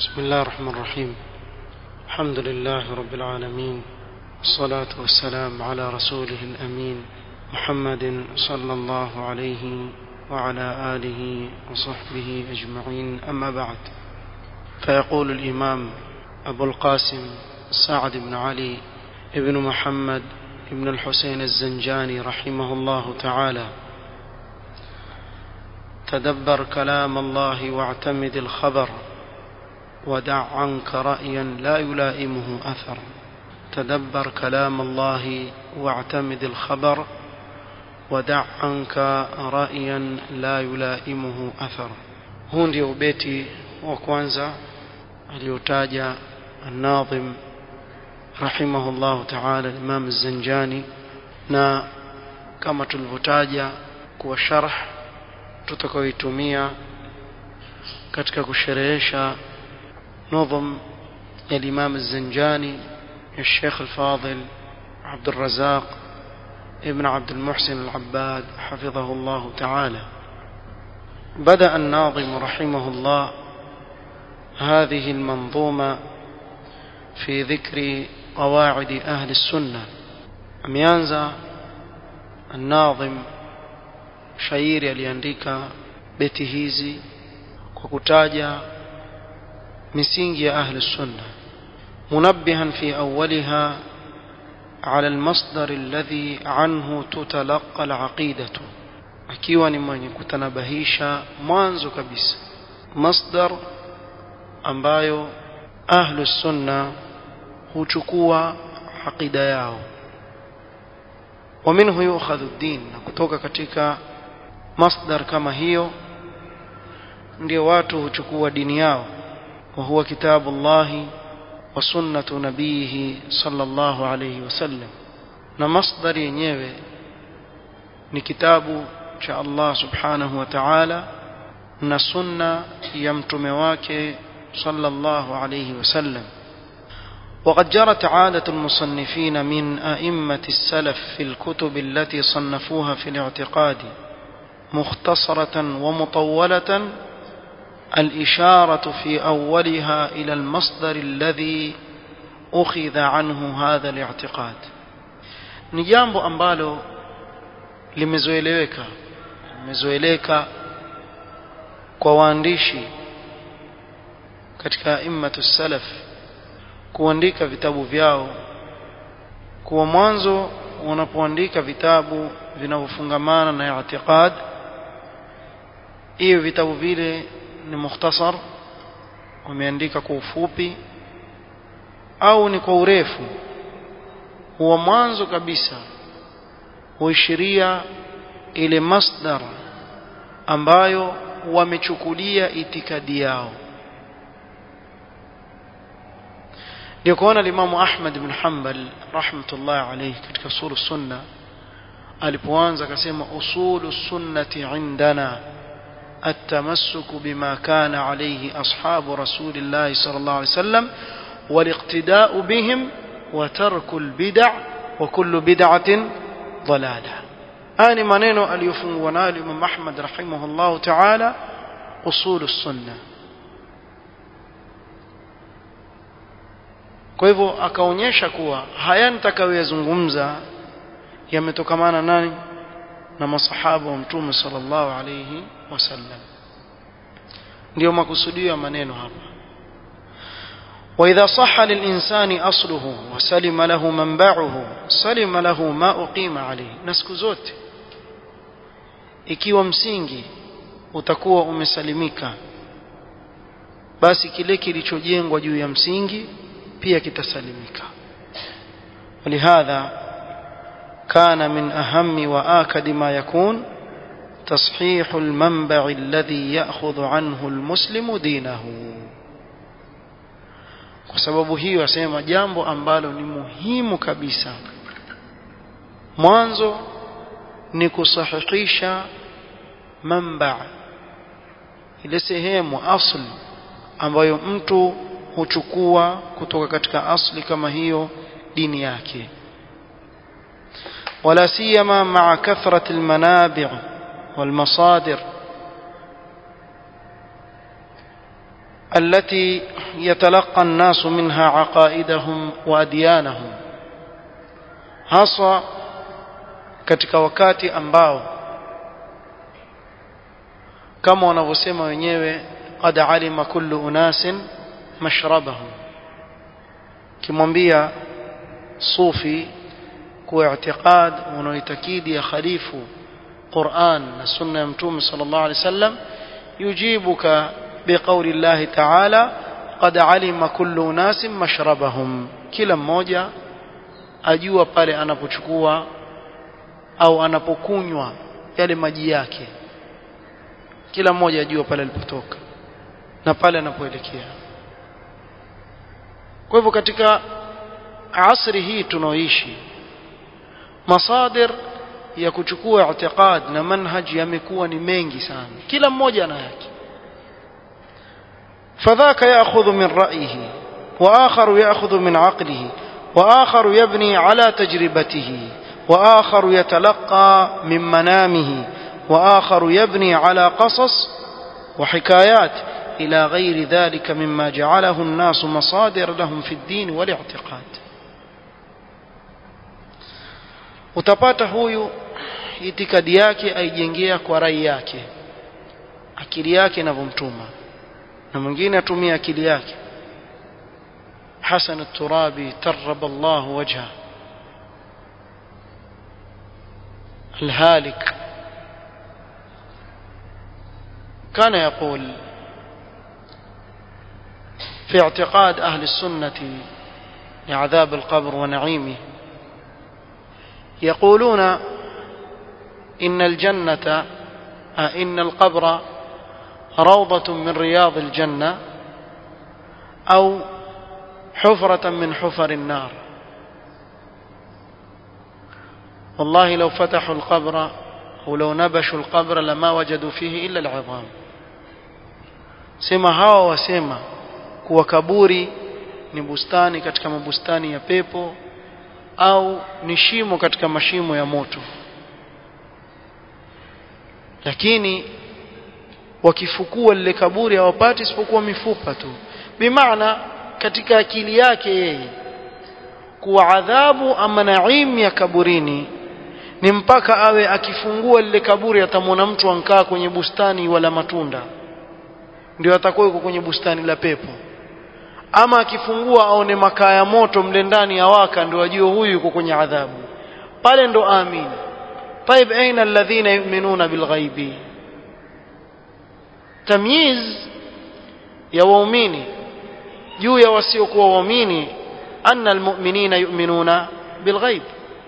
بسم الله الرحمن الرحيم الحمد لله رب العالمين والصلاة والسلام على رسوله الأمين محمد صلى الله عليه وعلى آله وصحبه أجمعين أما بعد فيقول الإمام أبو القاسم سعد بن علي ابن محمد ابن الحسين الزنجاني رحمه الله تعالى تدبر كلام الله واعتمد الخبر ودع عنك رأيا لا يلائمه أثر تدبر كلام الله واعتمد الخبر ودع عنك رأيا لا يلائمه أثر huu ndio ubeti wa kwanza aliyotaja الناظم رحمه الله تعالى الإمام الزنجاني na kama tulivyotaja kuwa sharh tutakayoitumia katika kusherehesha نظم الإمام الزنجاني الشيخ الفاضل عبد الرزاق ابن عبد المحسن العباد حفظه الله تعالى بدأ الناظم رحمه الله هذه المنظومة في ذكر قواعد أهل السنة أميانزا الناظم shairi aliandika beti hizi kwa kutaja misingi ya ahli sunna munabbihan fi awwaliha على المصدر الذي عنه تتلقى العقيدة akiwa ni mwenye kutanabahisha mwanzo kabisa masdar ambayo ahlu sunna huchukua aqida yao ومنه يؤخذ الدين na kutoka katika masdar kama hiyo ndio watu huchukua dini yao وهو كتاب الله وسنة نبيه صلى الله عليه وسلم na masdar yenyewe ni kitabu cha Allah subhanahu wa ta'ala na sunna ya mtume wake sallallahu alayhi wasallam وقد جرت عادة المصنفين من أئمة السلف في الكتب التي صنفوها في الاعتقاد مختصرة ومطولة الإشارة في أولها إلى المصدر الذي أخذ عنه هذا الاعتقاد نجambo ambalo limezoeleweka limezoeleka kwa waandishi katika immatu salaf kuandika vitabu vyao kuwa mwanzo wanapoandika vitabu vinavyofungamana na i'tiqad hiyo vitabu vile ni mukhtasar wameandika kwa ufupi au ni kwa urefu huwa mwanzo kabisa huishiria ile masdar ambayo wamechukulia itikadi yao ndio kuona limamu Ahmad ibn Hanbal rahmatullah alayhi katika usulu sunna alipoanza akasema usulu sunnati indana التمسك بما كان عليه أصحاب رسول الله صلى الله عليه وسلم والاقتداء بهم وترك البدع وكل بدعة ضلالة آني منينو اليفن ونال من محمد رحمه الله تعالى أصول السنة kwa hivyo akaonyesha kuwa haya nitakayoyazungumza yametokamana nani na masahaba wa mtume sallallahu alayhi wasallam ndio makusudio ya maneno hapa وإذا صح للإنسان أصله وسلم له منبعه سلم له ما أقيم عليه نسك zote ikiwa msingi utakuwa umesalimika basi kile kilichojengwa juu ya msingi pia kitasalimika ولهذا كان من أهم وآكد ما يكون تصحيح المنبع الذي يأخذ عنه المسلم دينه kwa sababu hiyo asema jambo ambalo ni muhimu kabisa mwanzo ni kusahihisha mamba ile sehemu asli ambayo mtu huchukua kutoka katika asli kama hiyo dini yake ولا سيما مع كثرة المنابع والمصادر التي يتلقى الناس منها عقائدهم وأديانهم haswa katika wakati ambao kama wanavyosema wenyewe qad alima kullu unasin mashrabahum kimwambia sufi kuwa i'tiqad unaoitakidi ya khalifu Qur'an na sunna ya mtume sallallahu alaihi wasallam yujibuka biqauli Allah ta'ala qad alima kullu unasin mashrabahum kila mmoja ajua pale anapochukua au anapokunywa yale maji yake kila mmoja ajua pale alipotoka na pale anapoelekea kwa hivyo katika asri hii tunaoishi masadir ya kuchukua i'tiqad na manhaj yamekuwa ni mengi sana kila mmoja ana yake fadhaka ya'khudhu min ra'yihi wa akharu ya'khudhu min 'aqlihi wa akharu yabni 'ala tajribatihi wa akharu yatalaqqa min manamihi wa akharu yabni 'ala qasas wa hikayat إلى غير ذلك مما جعله الناس مصادر لهم في الدين والاعتقاد utapata huyu itikadi yake aijengea kwa rai yake akili yake inavyomtuma na mwingine atumia akili yake Hasan al-Turabi tarraba Allah wajha الهالك كان يقول في اعتقاد أهل السنة لعذاب القبر ونعيمه يقولون إن الجنة إن القبر روضة من رياض الجنة أو حفرة من حفر النار والله لو فتحوا القبر أو لو نبشوا القبر لما وجدوا فيه إلا العظام سما هوا وسما kuwa kaburi ni bustani katika mabustani ya pepo au ni shimo katika mashimo ya moto lakini wakifukua lile kaburi hawapati isipokuwa mifupa tu bimaana katika akili yake yeye kuwa adhabu ama naim ya kaburini ni mpaka awe akifungua lile kaburi atamwona mtu ankaa kwenye bustani wala matunda ndio atakuwa yuko kwenye bustani la pepo ama akifungua aone makaa ya moto mle ndani ya waka ndio ajue huyu yuko kwenye adhabu pale ndo amini طيب اين الذين يؤمنون بالغيب tamyiz ya waumini juu ya wasiokuwa waumini anna almu'minina yu'minuna bilghaib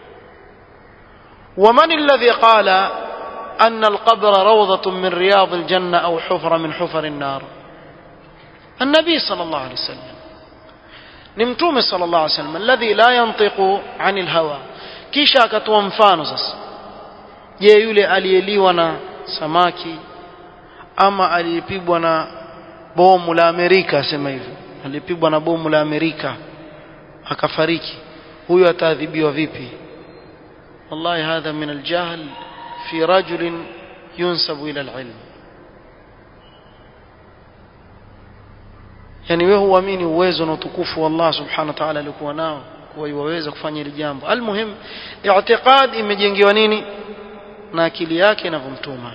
ومن الذي قال أن القبر روضة من رياض الجنة أو حفرة من حفر النار النبي صلى الله عليه وسلم نمتوم صلى الله عليه وسلم الذي لا ينطق عن الهوى kisha akatoa mfano sasa je yule aliyeliwa na samaki ama aliyepigwa na bomu la Amerika asema hivyo alipigwa na bomu la Amerika akafariki huyo ataadhibiwa vipi wallahi hadha min aljahl fi rajulin yunsabu ila alilm yani wewe huamini uwezo na utukufu wa Allah subhanahu wa ta'ala alikuwa nao kuwa iwaweza kufanya hili jambo almuhim i'tiqad imejengewa nini na akili yake inavyomtuma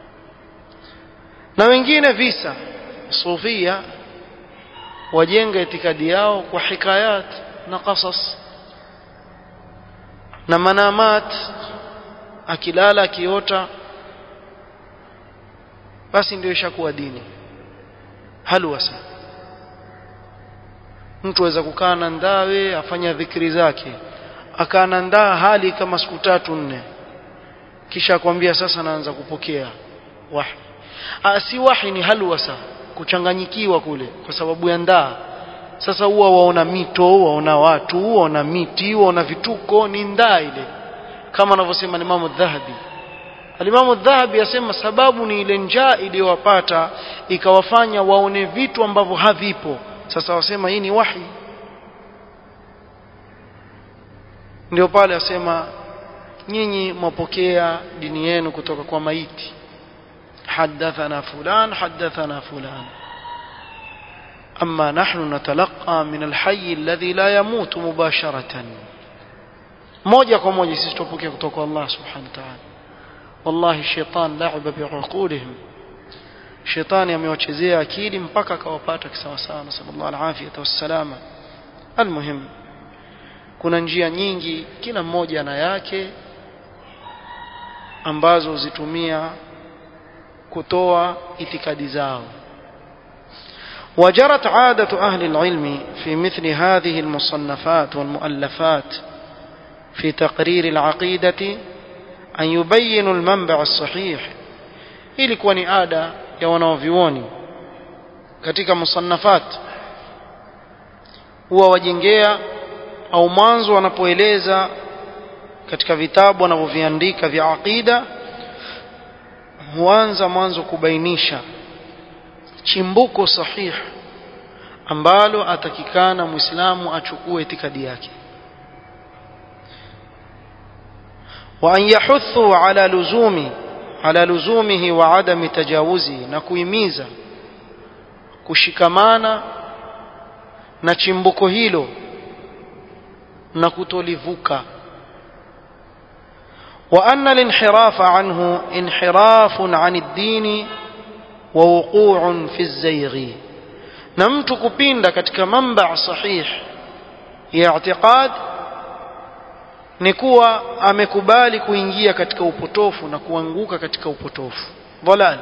na wengine visa sufia wajenga itikadi yao kwa hikayat na qasas na manamat akilala akiota basi ndio ishakuwa dini halwasa mtu aweza kukaa na ndawe afanya dhikri zake akaa na ndaa hali kama siku tatu nne kisha akwambia sasa naanza kupokea wahi ah si wahi ni halwasa kuchanganyikiwa kule kwa sababu ya ndaa sasa huwa waona mito waona watu waona miti waona vituko ni ndaa ile kama anavyosema Imam Dhahabi Alimamu Dhahabi asema sababu ni ile njaa iliyowapata ikawafanya waone vitu ambavyo havipo sasa wasema hii ni wahi ndio pale asema nyinyi mwapokea dini yenu kutoka kwa maiti hadathana fulan hadathana fulan أما نحن نتلقى من الحي الذي لا يموت مباشرة moja kwa moja sisi tupokea kutoka kwa Allah subhanahu wa ta'ala wallahi shaitan la'aba bi'uqulihim shetani amewachezea akili mpaka akawapata kisawasawa nasallallahu alafiyata wassalama almuhim kuna njia nyingi kila mmoja na yake ambazo zitumia kutoa itikadi zao وجرت عادة أهل العلم في مثل هذه المصنفات والمؤلفات في تقرير العقيدة أن يبينوا المنبع الصحيح ilikuwa ni ada ya wanaovyuoni katika musannafat huwa wajengea au mwanzo wanapoeleza katika vitabu wanavyoviandika vya aqida huanza mwanzo kubainisha chimbuko sahihi ambalo atakikana muislamu achukue itikadi yake wa an yahuthu ala luzumi ala luzumihi wa adami tajawuzi na kuhimiza kushikamana na chimbuko hilo na kutolivuka wa anna linhirafa anhu inhirafun an ad-din wa wuqu'un fi az-zayghi na mtu kupinda katika mamba sahih ya i'tiqad ni kuwa amekubali kuingia katika upotofu na kuanguka katika upotofu dhalal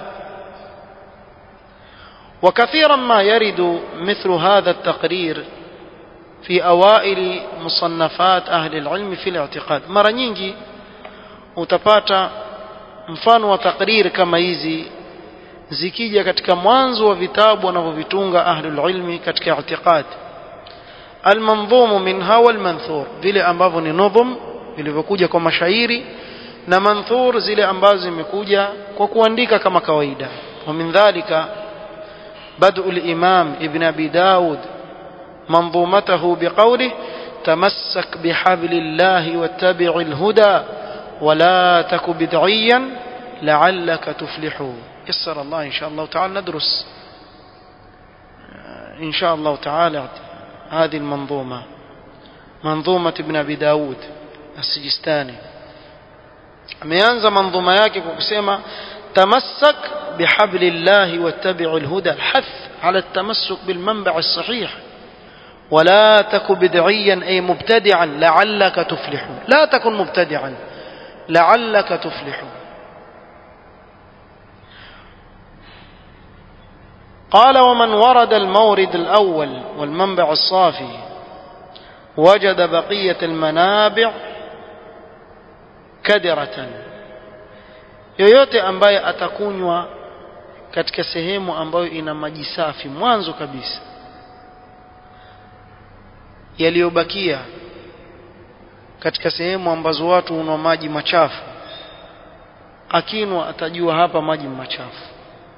وكثيرا ما يرد مثل هذا التقرير في أوائل مصنفات أهل العلم في الاعتقاد مرة nyingi utapata mfano wa takrir kama hizi zikija katika mwanzo wa vitabu wanavyovitunga ahlul ilmi katika i'tiqad almandhum minha walmanthur vile ambavyo ni nudhum vilivyokuja kwa mashairi na manthur zile ambazo zimekuja kwa kuandika kama kawaida wa min dhalika بدء الإمام ابن أبي داود منظومته بقوله تمسك بحبل الله واتبع الهدى ولا تك بدعيا لعلك تفلح يسر الله إن شاء الله تعالى ندرس إن شاء الله تعالى هذه المنظومة منظومة ابن أبي داود السجستاني ameanza manظuma yake kwa kusema tamassak بحبل الله واتبع الهدى الحث على التمسك بالمنبع الصحيح ولا تك بدعيا أي مبتدعا لعلك تفلح لا تكن مبتدعا لعلك تفلح قال ومن ورد المورد الأول والمنبع الصافي وجد بقية المنابع كدرة yoyote ambaye atakunywa katika sehemu ambayo ina maji safi mwanzo kabisa yaliyobakia katika sehemu ambazo watu hunwa maji machafu akinwa atajua hapa maji machafu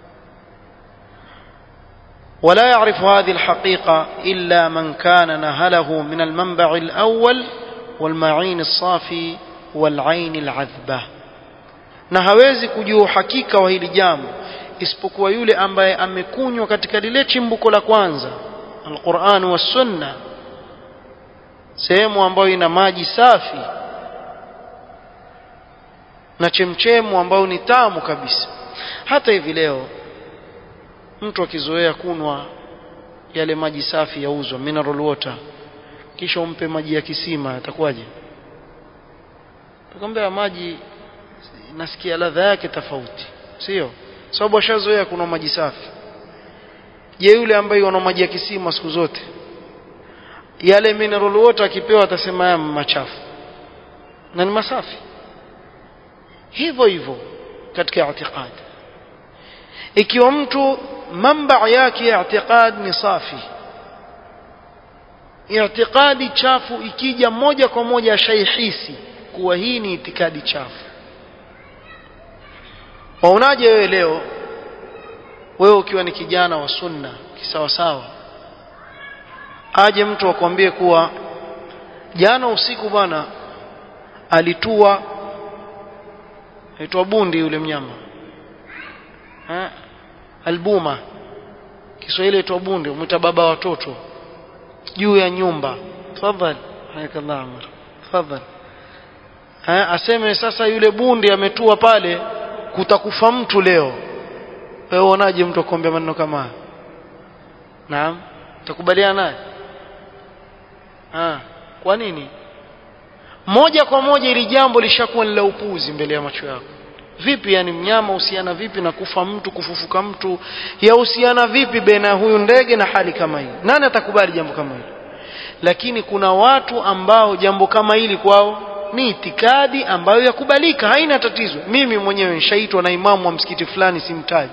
ولا يعرف هذه الحقيقة إلا من كان نهله من المنبع الأول والمعين الصافي والعين العذبة na hawezi kujua uhakika wa hili jambo isipokuwa yule ambaye amekunywa katika lile chimbuko la kwanza alquran wa sunna sehemu ambayo ina maji safi na chemchemu ambayo ni tamu kabisa hata hivi leo mtu akizoea kunwa yale maji safi yauzwa mineral water kisha umpe maji ya kisima atakuwaje tukamwambia maji nasikia ladha yake tofauti sio sababu ashazoea kuna maji safi je yule ambaye ana maji ya kisima siku zote yale mineral water akipewa atasema haya machafu na ni masafi hivyo hivyo katika i'tiqad ikiwa mtu mamba yake ya i'tiqad ni safi i'tiqadi chafu ikija moja kwa moja ashaihisi kuwa hii ni itikadi chafu waonaje wewe leo wewe ukiwa ni kijana wa sunna kisawasawa aje mtu akwambie kuwa jana usiku bwana alitua aitwa bundi yule mnyama ha? albuma Kiswahili itwa bunde umwita baba watoto juu ya nyumba tafadhali hayakallah amr tafadhali eh aseme sasa yule bundi ametua pale kutakufa mtu leo wewe uonaje mtu akwambia maneno kama haya naam utakubaliana naye ah kwa nini moja kwa moja ili jambo lishakuwa ni la upuzi mbele ya macho yako vipi yani mnyama husiana vipi na kufa mtu kufufuka mtu yahusiana vipi baina huyu ndege na hali kama hii nani atakubali jambo kama hili lakini kuna watu ambao jambo kama hili kwao ni itikadi ambayo yakubalika haina tatizo mimi mwenyewe nishaitwa na imamu wa msikiti fulani simtaji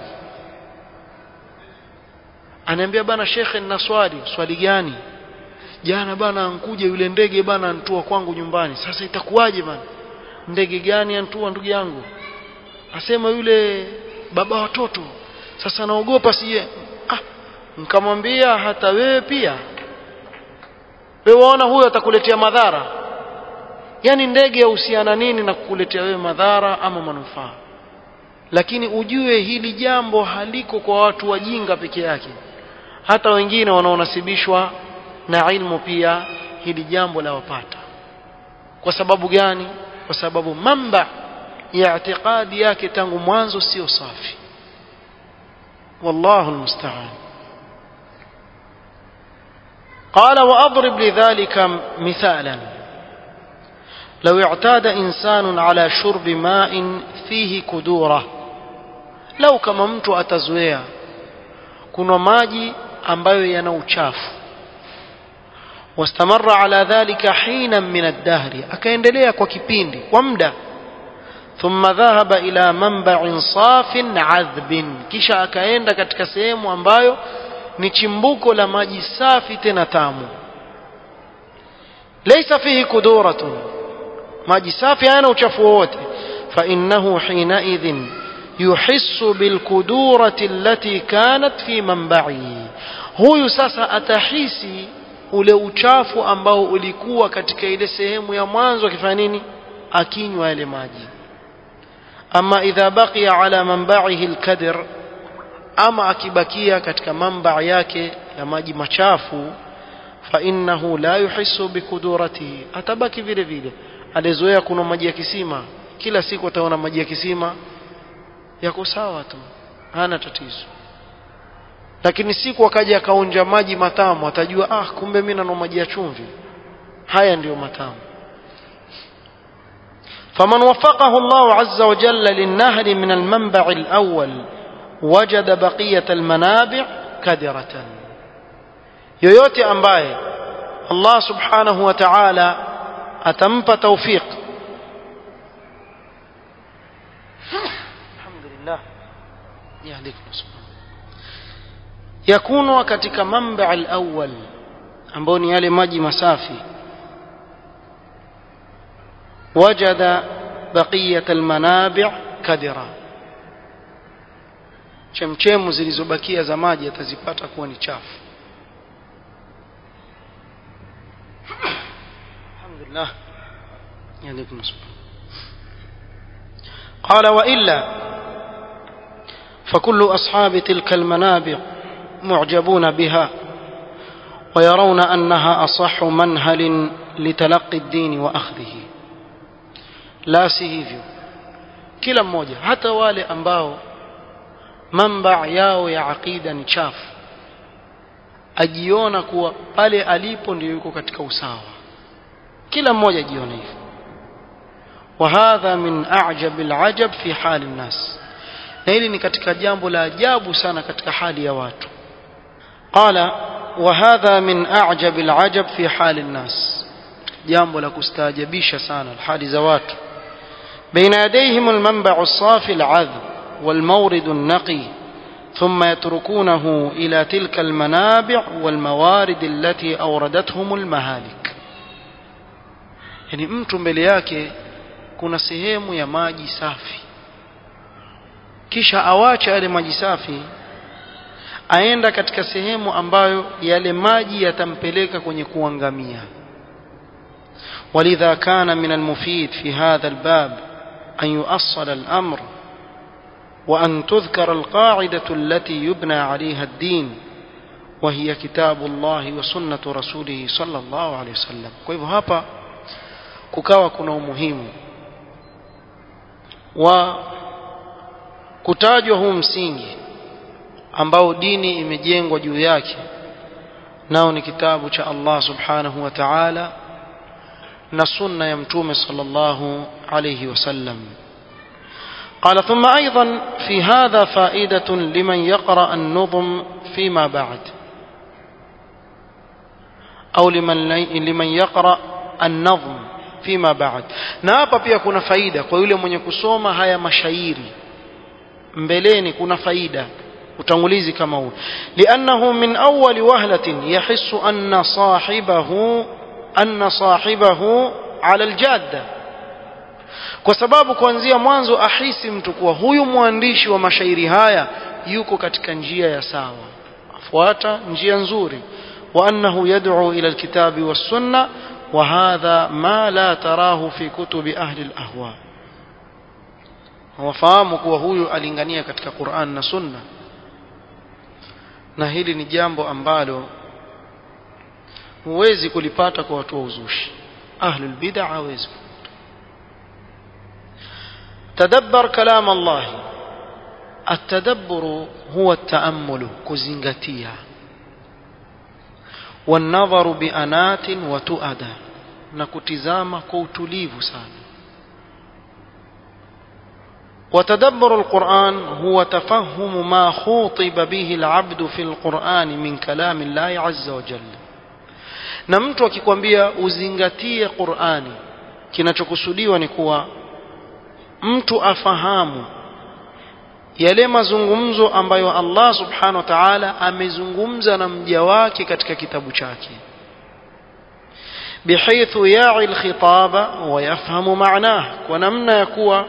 anaambia bana shekhe nina swali swali gani jana bana ankuja yule ndege bana antua kwangu nyumbani sasa itakuwaje bana ndege gani antua ndugu yangu asema yule baba watoto sasa naogopa sije ah nikamwambia hata wewe pia wewe waona huyo atakuletea madhara yani ndege yahusiana nini na kukuletea wewe madhara ama manufaa lakini ujue hili jambo haliko kwa watu wajinga peke yake hata wengine wanaonasibishwa na ilmu pia hili jambo la wapata kwa sababu gani kwa sababu mamba ya i'tiqadi yake tangu mwanzo sio safi wallahu almusta'an قال وأضرب لذلك مثالا لو اعتاد إنسان على شرب ماء فيه كدورة لو كما mtu atazoea kuna maji ambayo yana uchafu واستمر على ذلك حينا من الدهر akaendelea kwa kipindi kwa muda ثم ذهب إلى منبع صاف عذب kisha akaenda katika sehemu ambayo ni chimbuko la maji safi tena tamu laysa fihi kuduratun maji safi hayana uchafu wowote فإنه حينئذ يحس بالكدورة التي كانت في منبعه huyu sasa atahisi ule uchafu ambao ulikuwa katika ile sehemu ya mwanzo akifanya nini akinywa yale maji ama idha baqiya ala manba'ihi alkadir ama akibakia katika mamba yake ya maji machafu fa innahu la yuhissu bikuduratihi atabaki vile vile alizoea kuna maji ya kisima kila siku ataona maji ya kisima yako sawa tu hana tatizo lakini siku akaja akaonja maji matamu atajua ah kumbe mimi nano maji ya chumvi haya ndiyo matamu فمن وفقه الله عز وجل للنهر من المنبع الأول وجد بقية المنابع كدرة yoyote ambaye Allah subhanahu wa ta'ala atampa tawfiq alhamdulillah yahdikum subhanahu yakunwa katika mamba al-awwal ambao ni yale maji masafi wajada baqiyat al-manabi' kadira chemchemu zilizobakia za maji atazipata kuwa ni chafu alhamdulillah yalikum قال وإلا فكل أصحاب تلك المنابع معجبون بها ويرون أنها أصح منهل لتلقي الدين وأخذه لا سيهيفيو kila mmoja hata wale ambao mamba yao ya aqida ni chafu ajiona kuwa pale alipo ndio yuko katika usawa kila mmoja ajiona hivyo وهذا من أعجب العجب في حال الناس na hili ni katika jambo la ajabu sana katika hali ya watu qala وهذا من أعجب العجب في حال الناس jambo la kustaajabisha sana hali za watu بين يديهم المنبع الصافي العذب والمورد النقي ثم يتركونه إلى تلك المنابع والموارد التي أوردتهم المهالك يعني mtu mbele yake kuna sehemu ya maji safi kisha awacha yale maji safi aenda katika sehemu ambayo yale maji yatampeleka kwenye kuangamia ولذا كان من المفيد في هذا الباب أن يؤصل الأمر وأن تذكر القاعدة التي يبنى عليها الدين وهي كتاب الله وسنة رسوله صلى الله عليه وسلم kwa hivyo hapa kukawa kuna umuhimu wa kutajwa huu msingi ambao dini imejengwa juu yake nao ni kitabu cha Allah subhanahu wa ta'ala na sunna ya mtume sallallahu alayhi wasallam قال ثم أيضا في هذا فائدة لمن يقرأ النظم فيما بعد أو لمن, لمن يقرأ النظم فيما بعد na hapa pia kuna faida kwa yule mwenye kusoma haya mashairi mbeleni kuna faida utangulizi kama huu liannahu min awwali wahlatin yahissu anna sahibahu anna sahibahu ala aljadda kwa sababu kuanzia mwanzo ahisi mtu kuwa huyu mwandishi wa mashairi haya yuko katika njia ya sawa afuata njia nzuri wa annahu yad'u ila alkitabi was-sunnah وهذا ما لا تراه في كتب أهل الأهواء wafahamu kuwa huyu alingania katika Qur'an na Sunna na hili ni jambo ambalo huwezi kulipata kwa watu wa uzushi ahlul bid'ah hawezi tadabbar kalam Allah التدبر هو التأمل كزنغتيا والنظر بأنات وتؤدى نكتزام كوتليف سان وتدبر القرآن هو تفهم ما خوطب به العبد في القرآن من كلام الله عز وجل na mtu akikwambia uzingatie Qur'ani kinachokusudiwa ni kuwa mtu afahamu yale mazungumzo ambayo Allah subhanahu wa ta'ala amezungumza na mja wake katika kitabu chake bihaythu ya'i alkhitaba wa yafhamu ma'nah kwa namna ya kuwa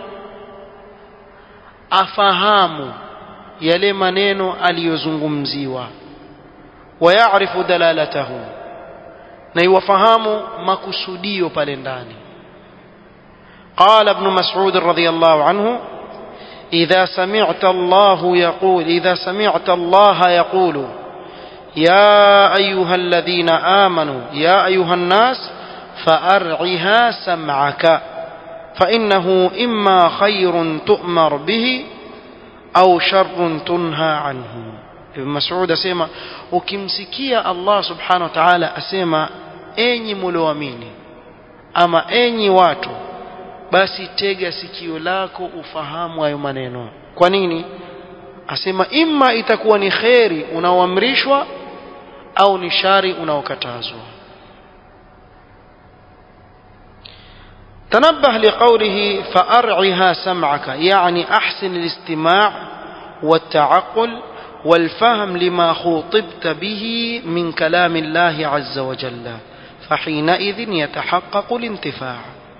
afahamu yale maneno aliyozungumziwa wa ya'rifu dalalatahu na iwafahamu makusudio pale ndani قال ابن مسعود رضي الله عنه إذا سمعت الله يقول إذا سمعت الله يقول يا أيها الذين آمنوا يا أيها الناس فأرعها سمعك فإنه إما خير تؤمر به أو شر تنهى عنه ابن مسعود أسيما ukimsikia Allah subhanahu wa ta'ala asema enyi mlioamini ama enyi watu basi tega sikio lako ufahamu hayo maneno kwa nini asema imma itakuwa ni kheri unaoamrishwa au ni shari unaokatazwa تنبه لقوله فأرعها سمعك يعني أحسن الاستماع والتعقل والفهم لما خوطبت به من كلام الله عز وجل فحينئذ يتحقق الانتفاع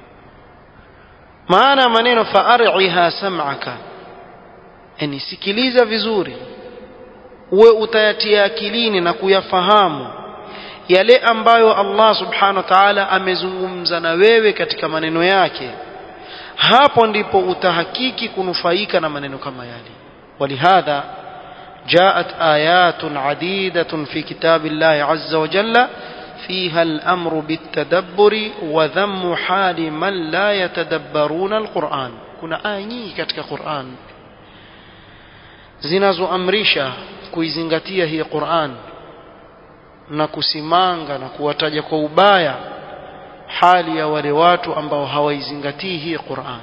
maana maneno faariha sam'aka yani sikiliza vizuri uwe utayatia akilini na kuyafahamu yale ambayo Allah subhanahu wa ta'ala amezungumza na wewe katika maneno yake hapo ndipo utahakiki kunufaika na maneno kama yale walihadha جاءت آيات عديدة في كتاب الله عز وجل فيها الأمر بالتدبر وذم حال من لا يتدبرون القرآن كنا آيني كتك قرآن zinazoamrisha kuizingatia hii Qur'an na kusimanga na kuwataja kwa ubaya hali ya wale watu ambao hawaizingatii hii Qur'an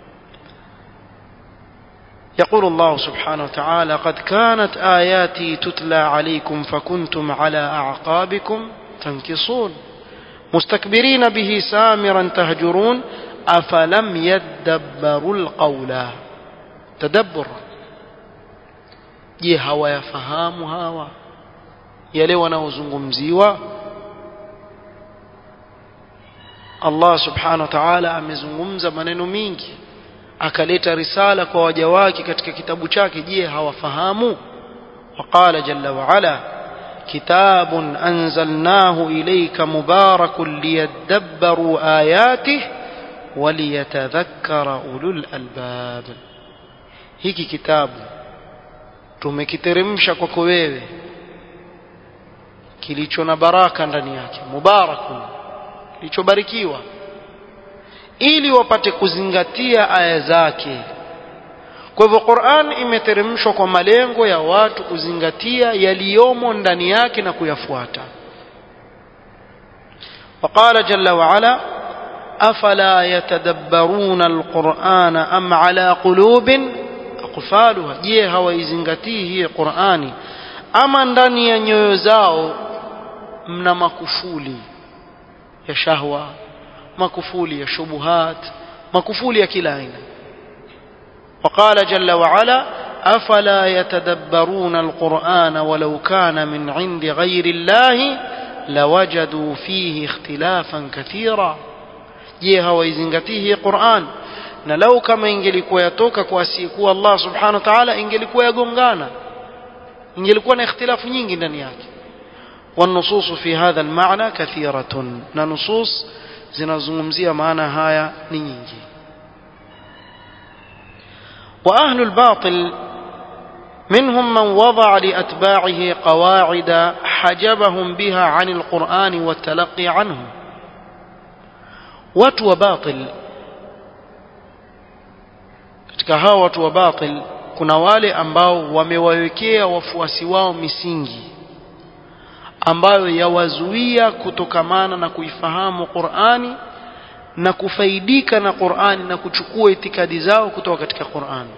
يقول الله سبحانه وتعالى قد كانت آياتي تتلى عليكم فكنتم على أعقابكم تنكصون مستكبرين به سامرا تهجرون أفلم يدبروا القول تدبر je hawayafahamu hawa yale wanaozungumziwa Allah subhanahu wa ta'ala amezungumza maneno mingi akaleta risala kwa waja wake katika kitabu chake je hawafahamu waqala jalla wa ala kitabun anzalnahu ilayka mubarakun liyadabbaru ayatihi waliyatadhakkara ulul albab hiki kitabu tumekiteremsha kwako wewe kilicho na baraka ndani yake mubarakun kilichobarikiwa ili wapate kuzingatia aya zake kwa hivyo Qur'an imeteremshwa kwa malengo ya watu kuzingatia yaliyomo ndani yake na kuyafuata وقال جل وعلا أفلا يتدبرون القرآن أم على قلوب أقفالها je hawaizingatii hii Qur'ani ama ndani ya nyoyo zao mna makufuli ya shahwa makufuli ya shubuhat makufuli ya kila aina وقال جل وعلا أفلا يتدبرون القرآن ولو كان من عند غير الله لوجدوا فيه اختلافا كثيرا je hawaizingatii hii Qur'an na lau kama ingelikuwa yatoka kwa asiyekuwa Allah subhanahu wa ta'ala ingelikuwa yagongana ingelikuwa na ikhtilafu nyingi ndani yake والنصوص في هذا المعنى كثيرة na nusus zinazungumzia maana haya ni nyingi وأهل الباطل منهم من وضع لأتباعه قواعد حجبهم بها عن القرآن والتلقي عنه watu wa batil katika hawa watu wa batil kuna wale ambao wamewawekea wafuasi wao misingi ambayo yawazuia kutokamana na kuifahamu Qur'ani na kufaidika na Qur'ani na kuchukua itikadi zao kutoka katika Qur'ani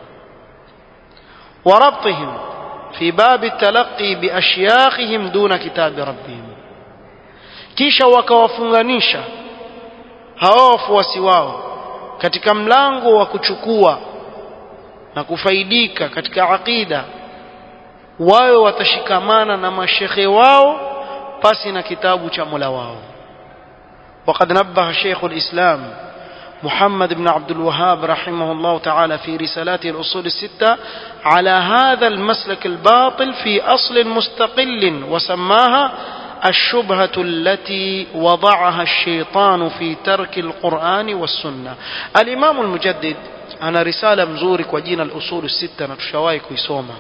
وربطهم في باب التلقي بأشياخهم دون كتاب ربهم kisha wakawafunganisha hawa wafuasi wao katika mlango wa kuchukua na kufaidika katika aqida wao watashikamana na mashekhe wao pasi na kitabu cha Mola wao وقد نبه شيخ الإسلام محمد بن عبد الوهاب رحمه الله تعالى في رسالاته الأصول الستة على هذا المسلك الباطل في أصل مستقل وسماها الشبهة التي وضعها الشيطان في ترك القرآن والسنة الإمام المجدد أنا رسالة مزورك وجينا الأصول الستة نتشواي كويسوما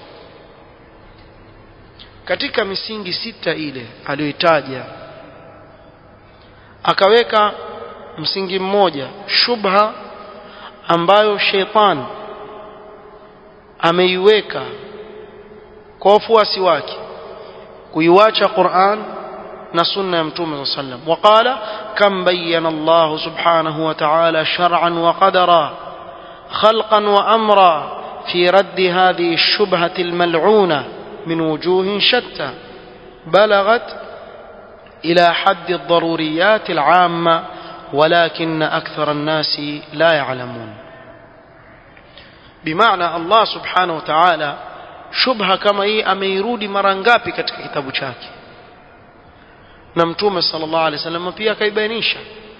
katika misingi sita ile aliyoitaja akaweka msingi mmoja shubha ambayo sheitan ameiweka kwa wafuasi wake kuiwacha Qur'an na sunna ya mtume صلى الله عليه وسلم وقال كم بين الله سبحانه وتعالى شرعا وقدرا خلقا وأمرا في رد هذه الشبهة الملعونة من وجوه شتى بلغت إلى حد الضروريات العامة ولكن أكثر الناس لا يعلمون بمعنى الله سبحانه وتعالى shubha kama hii ameirudi mara ngapi katika kitabu chake na mtume sallallahu alaihi wasallam pia akaibainisha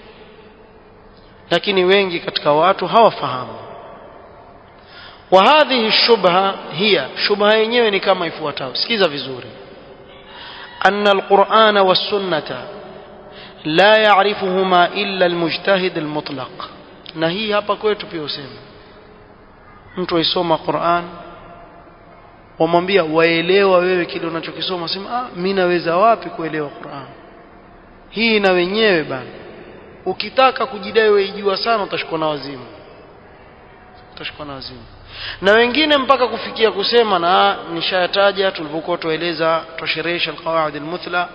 lakini wengi katika watu hawafahamu wa hadhihi shubha hiya shubha yenyewe ni kama ifuatavyo sikiza vizuri anna alqur'ana was-sunnata la ya'rifuhuma illa almujtahid almutlaq na hii hapa kwetu pia useme mtu aisoma Qur'an wamwambia waelewa wewe kile unachokisoma sema ah mimi naweza wapi kuelewa Qur'an hii na wenyewe bana ukitaka kujidai weijua sana utashikwa na wazimu utashikwa na wazimu na wengine mpaka kufikia kusema na nishayataja tulipokuwa tueleza tosheresha alqawaid almuthla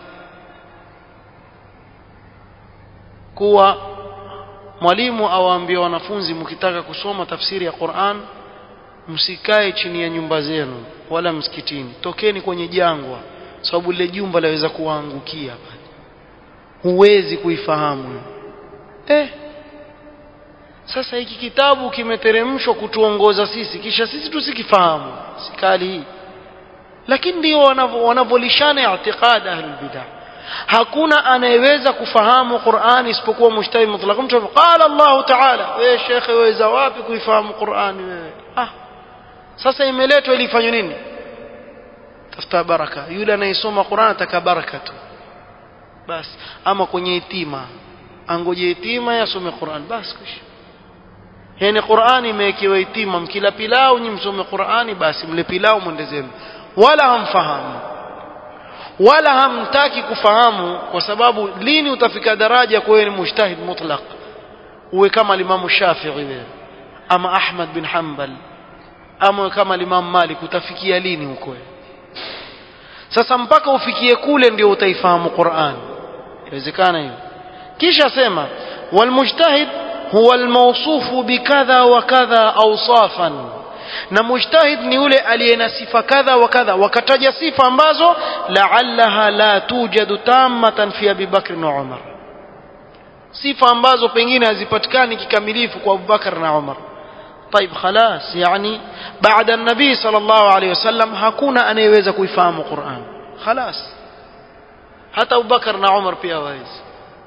kuwa mwalimu awaambia wanafunzi mkitaka kusoma tafsiri ya Qur'an msikae chini ya nyumba zenu wala msikitini tokeni kwenye jangwa sababu lile jumba laweza kuwaangukia pale huwezi kuifahamu eh sasa hiki kitabu kimeteremshwa kutuongoza sisi kisha sisi tusikifahamu sikali hii lakini ndio wanavolishana i'tiqad ahlul bidah hakuna anayeweza kufahamu Qur'an isipokuwa mujtahid mutlaq mtu qala Allah ta'ala wewe shekhe waweza wapi kuifahamu Qur'an wewe ah sasa imeletwa ili ifanywe nini tafuta baraka yule anayesoma Qur'an ataka baraka tu basi ama kwenye itima angoje itima yasome Qur'an basi kisha yani Qur'an imewekewa itima mkila pilau nyi msome Qur'ani basi mle pilau mwende zenu wala hamfahamu wala hamtaki kufahamu kwa sababu lini utafika daraja kwa wewe ni mujtahid mutlaq uwe kama limamu Shafi'i wewe ama Ahmad bin Hanbal ama kama Imam Malik utafikia lini huko sasa mpaka ufikie kule ndio utaifahamu Qur'an inawezekana hiyo kisha sema walmujtahid huwa almawsufu bikadha wa kadha awsafan na mujtahid ni yule aliye na sifa kadha wa kadha wakataja sifa ambazo la'allaha la tujadu tammatan fi Abi Bakr na Umar sifa ambazo pengine hazipatikani kikamilifu kwa Abu Bakar na Umar طيب خلاص يعني بعد النبي صلى الله عليه وسلم hakuna anayeweza kuifahamu Qur'an خلاص hata Abu Bakar na Umar pia hawezi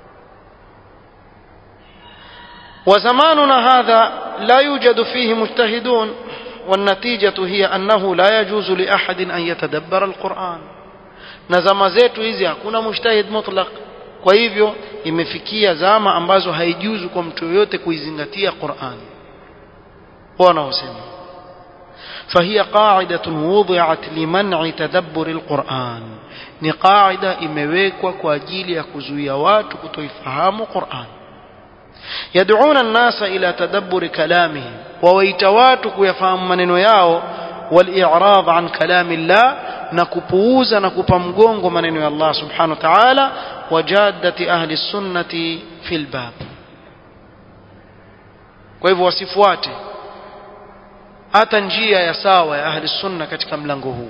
وزماننا هذا لا يوجد فيه مجتهدون والنتيجة هي أنه لا يجوز لأحد أن يتدبر القرآن نزم zetu hizi hakuna mujtahid mutlaq kwa hivyo imefikia zama ambazo haijuzu kwa mtu yoyote kuizingatia Qur'an wanaosema فهي قاعدة وضعت لمنع تدبر القرآن ni qaida imewekwa kwa ajili ya kuzuia watu kutoifahamu Qur'an yad'una an-nasa ila tadabbur kalamihim wawaita watu kuyafahamu maneno yao wal-i'rad an kalami Allah na kupuuza na kupa mgongo maneno ya Allah subhanahu wa ta'ala wajaddati ahli sunnati fil bab kwa hivyo wasifuate hata njia ya sawa ya ahli sunna katika mlango huu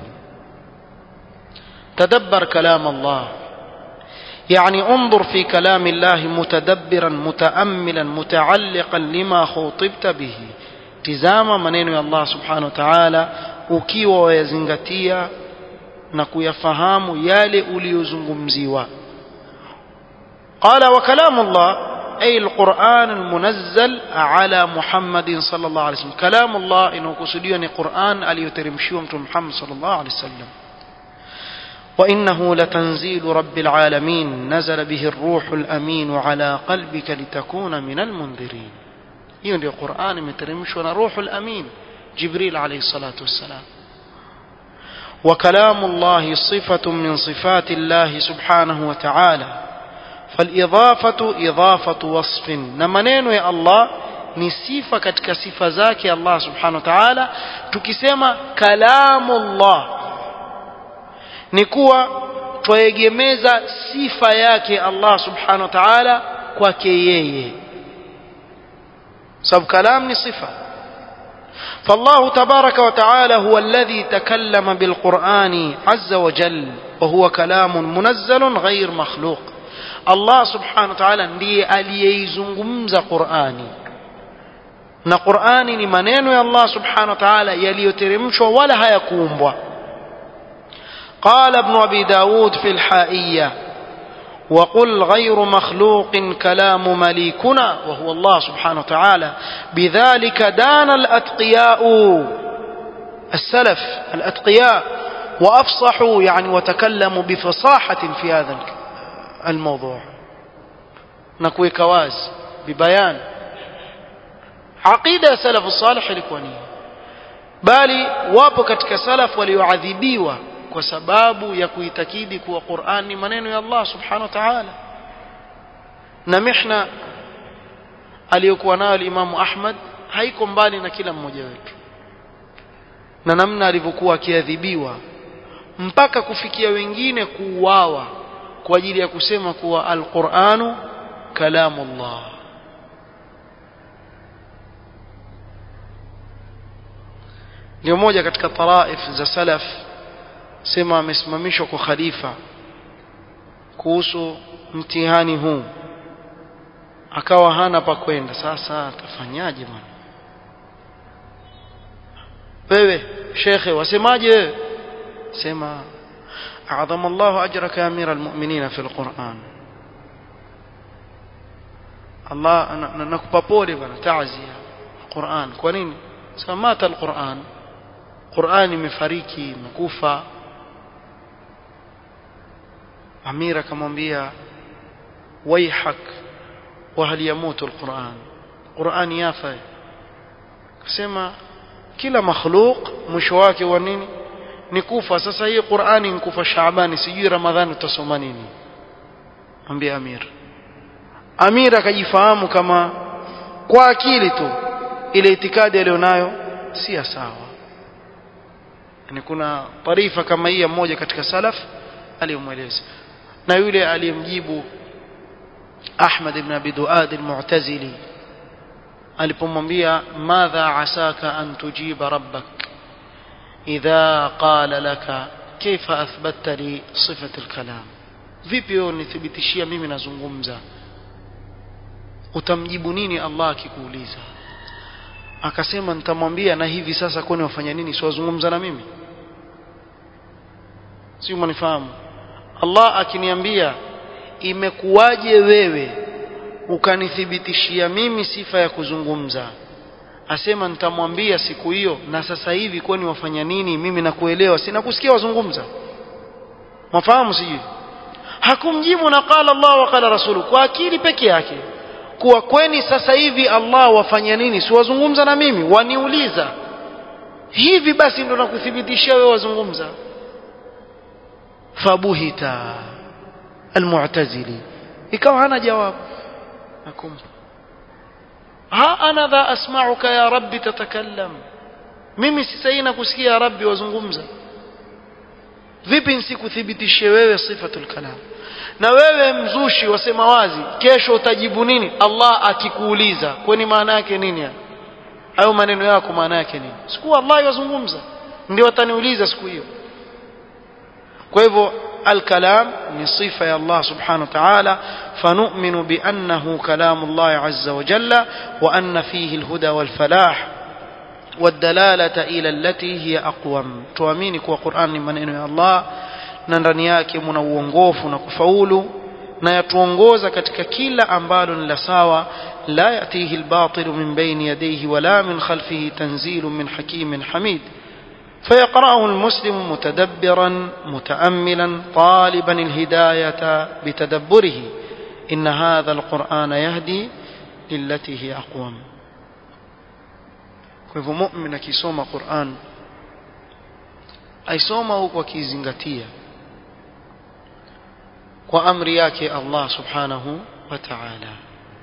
تدبر كلام الله يعني انظر في كلام الله متدبرا متأملا متعلقا لما خوطبت به tizama maneno ya Allah subhanahu wa ta'ala ukiwa wayazingatia na kuyafahamu yale uliyozungumziwa qala wa kalamu Allah ay alquran almunazzal ala Muhammad sallallahu alayhi wasallam kalamu Allah inakusudiwa ni Quran aliyoteremshiwa mtume Muhammad sallallahu alayhi wasallam وإنه لتنزيل رب العالمين نزل به الروح الأمين على قلبك لتكون من المنذرين hiyo ndio Qur'an imeteremshwa na Ruhul Amin Jibril alayhi salatu wassalam وكلام الله صفة من صفات الله سبحانه وتعالى فالإضافة إضافة وصف نمنين يا الله ni sifa katika sifa zake Allah subhanahu wa ta'ala tukisema kalamullah ni kuwa twaegemeza sifa yake Allah subhanahu wa ta'ala kwake yeye sababu kalam ni sifa فالله تبارك وتعالى هو الذي تكلم بالقرآن عز وجل وهو كلام منزل غير مخلوق الله سبحانه وتعالى ndiye aliyeizungumza Qur'ani na Qur'ani ni maneno ya Allah subhanahu wa ta'ala yaliyoteremshwa wala hayakuumbwa قال ابن أبي داود في الحائية وقل غير مخلوق كلام مليكنا وهو الله سبحانه وتعالى بذلك دان الأتقياء السلف الأتقياء وأفصحوا يعني وتكلموا بفصاحة في هذا الموضوع نكوي كواز ببيان عقيدة سلف الصالح الإخوانية bali wapo katika salaf walioadhibiwa kwa sababu ya kuitakidi kuwa Qur'an ni maneno ya Allah subhanahu wa ta'ala na mihna aliyokuwa nayo Imam Ahmad haiko mbali na kila mmoja wetu na namna alivyokuwa akiadhibiwa mpaka kufikia wengine kuuawa kwa ajili ya kusema kuwa al-Qur'anu kalamullah ndio moja katika taraif za salaf sema amesimamishwa kwa khalifa kuhusu mtihani huu akawa hana pa kwenda sasa atafanyaje bwana wewe shekhe wasemaje wewe sema أعظم الله أجرك يا أمير المؤمنين في القرآن الله نكبا بولي بنا تعزية القرآن كونين سمات القرآن قرآن مفاريكي مكوفة أمير كمwambia ويحك وهل يموت القرآن قرآن يافا كسema kila makhluk mwisho wake wa nini ni kufa sasa hii Qur'ani ni kufa Shaabani sijui Ramadhani utasoma nini mwambie Amir Amir akajifahamu kama kwa akili tu ile itikadi aliyonayo si sawa yani kuna taarifa kama hii ya mmoja katika salaf aliyomweleza na yule aliyemjibu Ahmad ibn Abi Duad al-Mu'tazili alipomwambia madha asaka an tujiba rabbak idha qala laka kaifa athbatta li sifat al-kalam vipi wewe unithibitishia mimi nazungumza utamjibu nini Allah akikuuliza akasema nitamwambia na hivi sasa kwani wafanya nini siwazungumza na mimi si umenifahamu Allah akiniambia imekuwaje wewe ukanithibitishia mimi sifa ya kuzungumza asema nitamwambia siku hiyo na sasa hivi kwani wafanya nini mimi nakuelewa sina kusikia wazungumza mafahamu sijui hakumjibu na qala Allah wa qala rasulu kwa akili peke yake kuwa kweni sasa hivi Allah wafanya nini si wazungumza na mimi waniuliza hivi basi ndo nakuthibitishia wewe wazungumza fabuhita almu'tazili ikawa hana jawabu nakumpa ha ana dha asma'uka ya rabbi tatakallam mimi si sahihi nakusikia ya rabbi wazungumza vipi nisikuthibitishie wewe sifatul kalam na wewe mzushi wasema wazi kesho utajibu nini Allah akikuuliza kwani maana yake nini hayo maneno yako maana yake nini siku Allah yazungumza ndio ataniuliza siku hiyo kwa hivyo الكلام من صفة يا الله سبحانه وتعالى فنؤمن بأنه كلام الله عز وجل وأن فيه الهدى والفلاح والدلالة إلى التي هي أقوم تؤمني كوا قرآن من إنه الله na ndani yake mna uongofu na kufaulu na yatuongoza katika kila ambalo ni la sawa la yatihi albatil min bayni yadayhi wala min khalfihi tanzil min hakimin hamid فيقرأه المسلم متدبرا متأملا طالبا الهداية بتدبره إن هذا القرآن يهدي للتي هي أقوم كيف مؤمن كيسوم قرآن aisoma huku akizingatia kwa amri yake Allah subhanahu wa ta'ala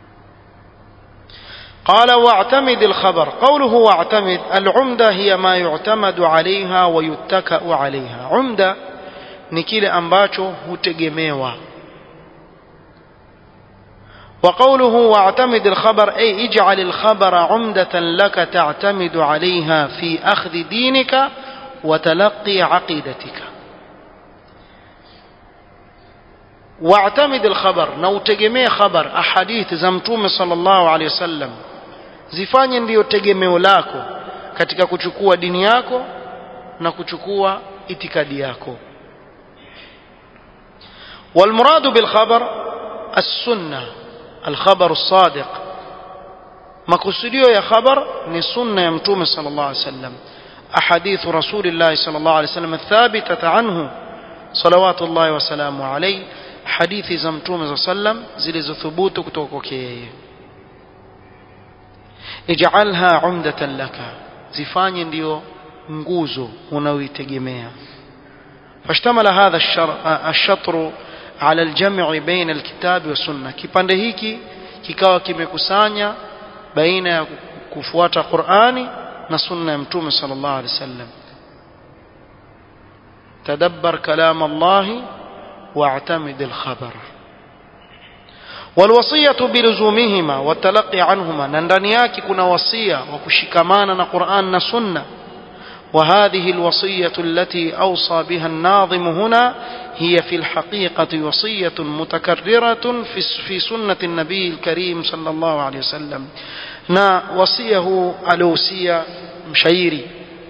قال واعتمد الخبر قوله واعتمد العمدة هي ما يعتمد عليها ويتكأ عليها عمدة ni kile ambacho hutegemewa وقوله واعتمد الخبر أي اجعل الخبر عمدة لك تعتمد عليها في أخذ دينك وتلقي عقيدتك واعتمد الخبر نوتجمي خبر أحاديث زمتوم صلى الله عليه وسلم zifanye ndiyo tegemeo lako katika kuchukua dini yako na kuchukua itikadi yako والمراد بالخبر السنة الخبر الصادق makusudio ya khabar ni sunna ya mtume sallallahu alaihi wasallam أحاديث رسول الله صلى الله عليه وسلم الثابتة عنه صلوات الله وسلامه عليه حديث زمتوم صلى الله عليه وسلم زلز ثبوت كتوكوكي اجعلها عمدة لك زفاني ndio nguzo unaoitegemea فاشتمل هذا الشطر على الجمع بين الكتاب والسنة kipande hiki kikawa kimekusanya baina ya kufuata Qur'ani na sunna ya mtume sallallahu alaihi wasallam tadabbar kalam Allah واعتمد الخبر والوصية بلزومهما والتلقي عنهما نندني yake kuna wasia wa kushikamana na Qur'an na sunna وهذه الوصية التي أوصى بها الناظم هنا هي في الحقيقة وصية متكررة في في سنة النبي الكريم صلى الله عليه وسلم na wasia huu aliohusia mshairi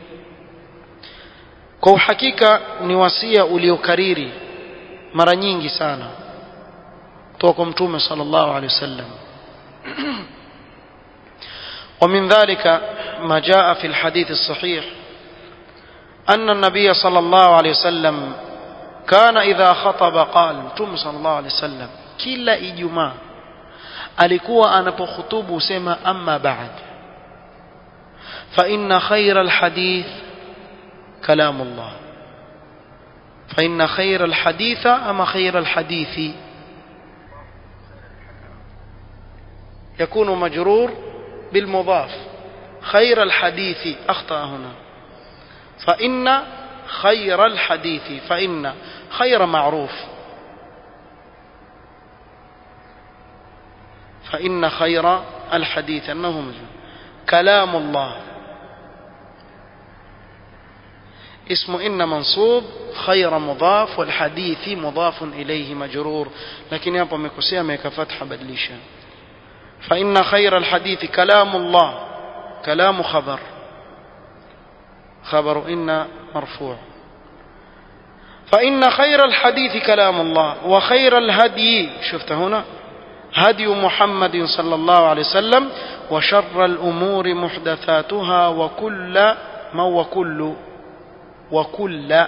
kwa uhakika ni wasia uliokariri mara nyingi sana kutoka kwa mtume sallallahu alaihi wasallam ومن ذلك ما جاء في الحديث الصحيح أن النبي صلى الله عليه وسلم كان إذا خطب قال متوم صلى الله عليه وسلم كلا إجماع alikuwa anapohutubu husema amma ba'd fa inna khayra alhadith kalamullah فإن خير الحديث أما خير الحديث يكون مجرور بالمضاف خير الحديث أخطأ هنا فإن خير الحديث فإن خير معروف فإن خير الحديث أنه مجرور كلام الله اسم إن منصوب خير مضاف والحديث مضاف إليه مجرور لكن يابا مكسيا ميك فتح بدليشا فإن خير الحديث كلام الله كلام خبر خبر إن مرفوع فإن خير الحديث كلام الله وخير الهدي شفت هنا هدي محمد صلى الله عليه وسلم وشر الأمور محدثاتها وكل ما وكل وكل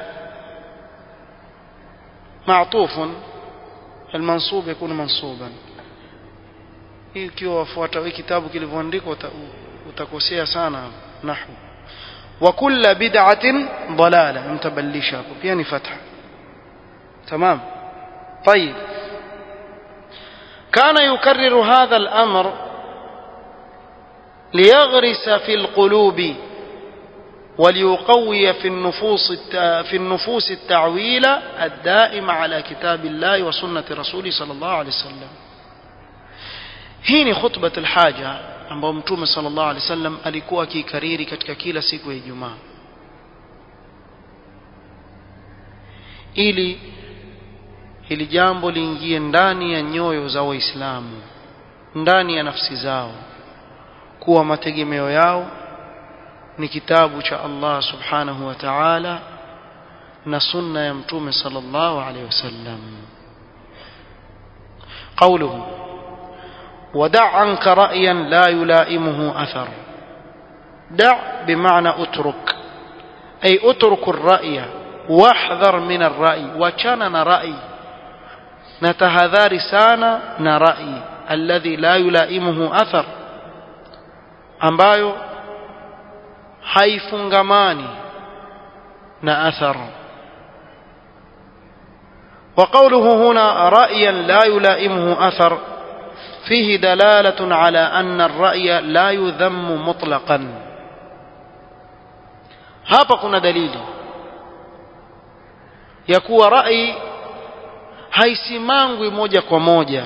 معطوف المنصوب يكون منصوبا hii ukiwa wafuata hii kitabu kilivyoandikwa utakosea sana nahwu wa kulla bid'atin dalala mtabadilisha hapo pia ni fatha tamam طيب كان يكرر هذا الأمر ليغرس في القلوب وليقوي في النفوس في النفوس التعويل الدائم على كتاب الله وسنة رسوله صلى الله عليه وسلم hii ni khutbat alhaja ambayo mtume sallallahu alaihi wasallam alikuwa akikariri katika kila siku ya Ijumaa ili hili jambo liingie ndani ya nyoyo za waislamu ndani ya nafsi zao kuwa mategemeo yao ni kitabu cha Allah subhanahu wa ta'ala na sunna ya mtume sallallahu alaihi wasallam قوله ودع عنك رأيا لا يلائمه أثر دع بمعنى اترك أي اترك الرأي واحذر من الرأي وكان رأي نتهذار سانا نرأي الذي لا يلائمه أثر ambayo haifungamani na athar وقوله هنا رأيا لا يلائمه أثر فيه دلالة على أن الرأي لا يذم مطلقا hapa kuna dalili ya kuwa rai haisimangwi moja kwa moja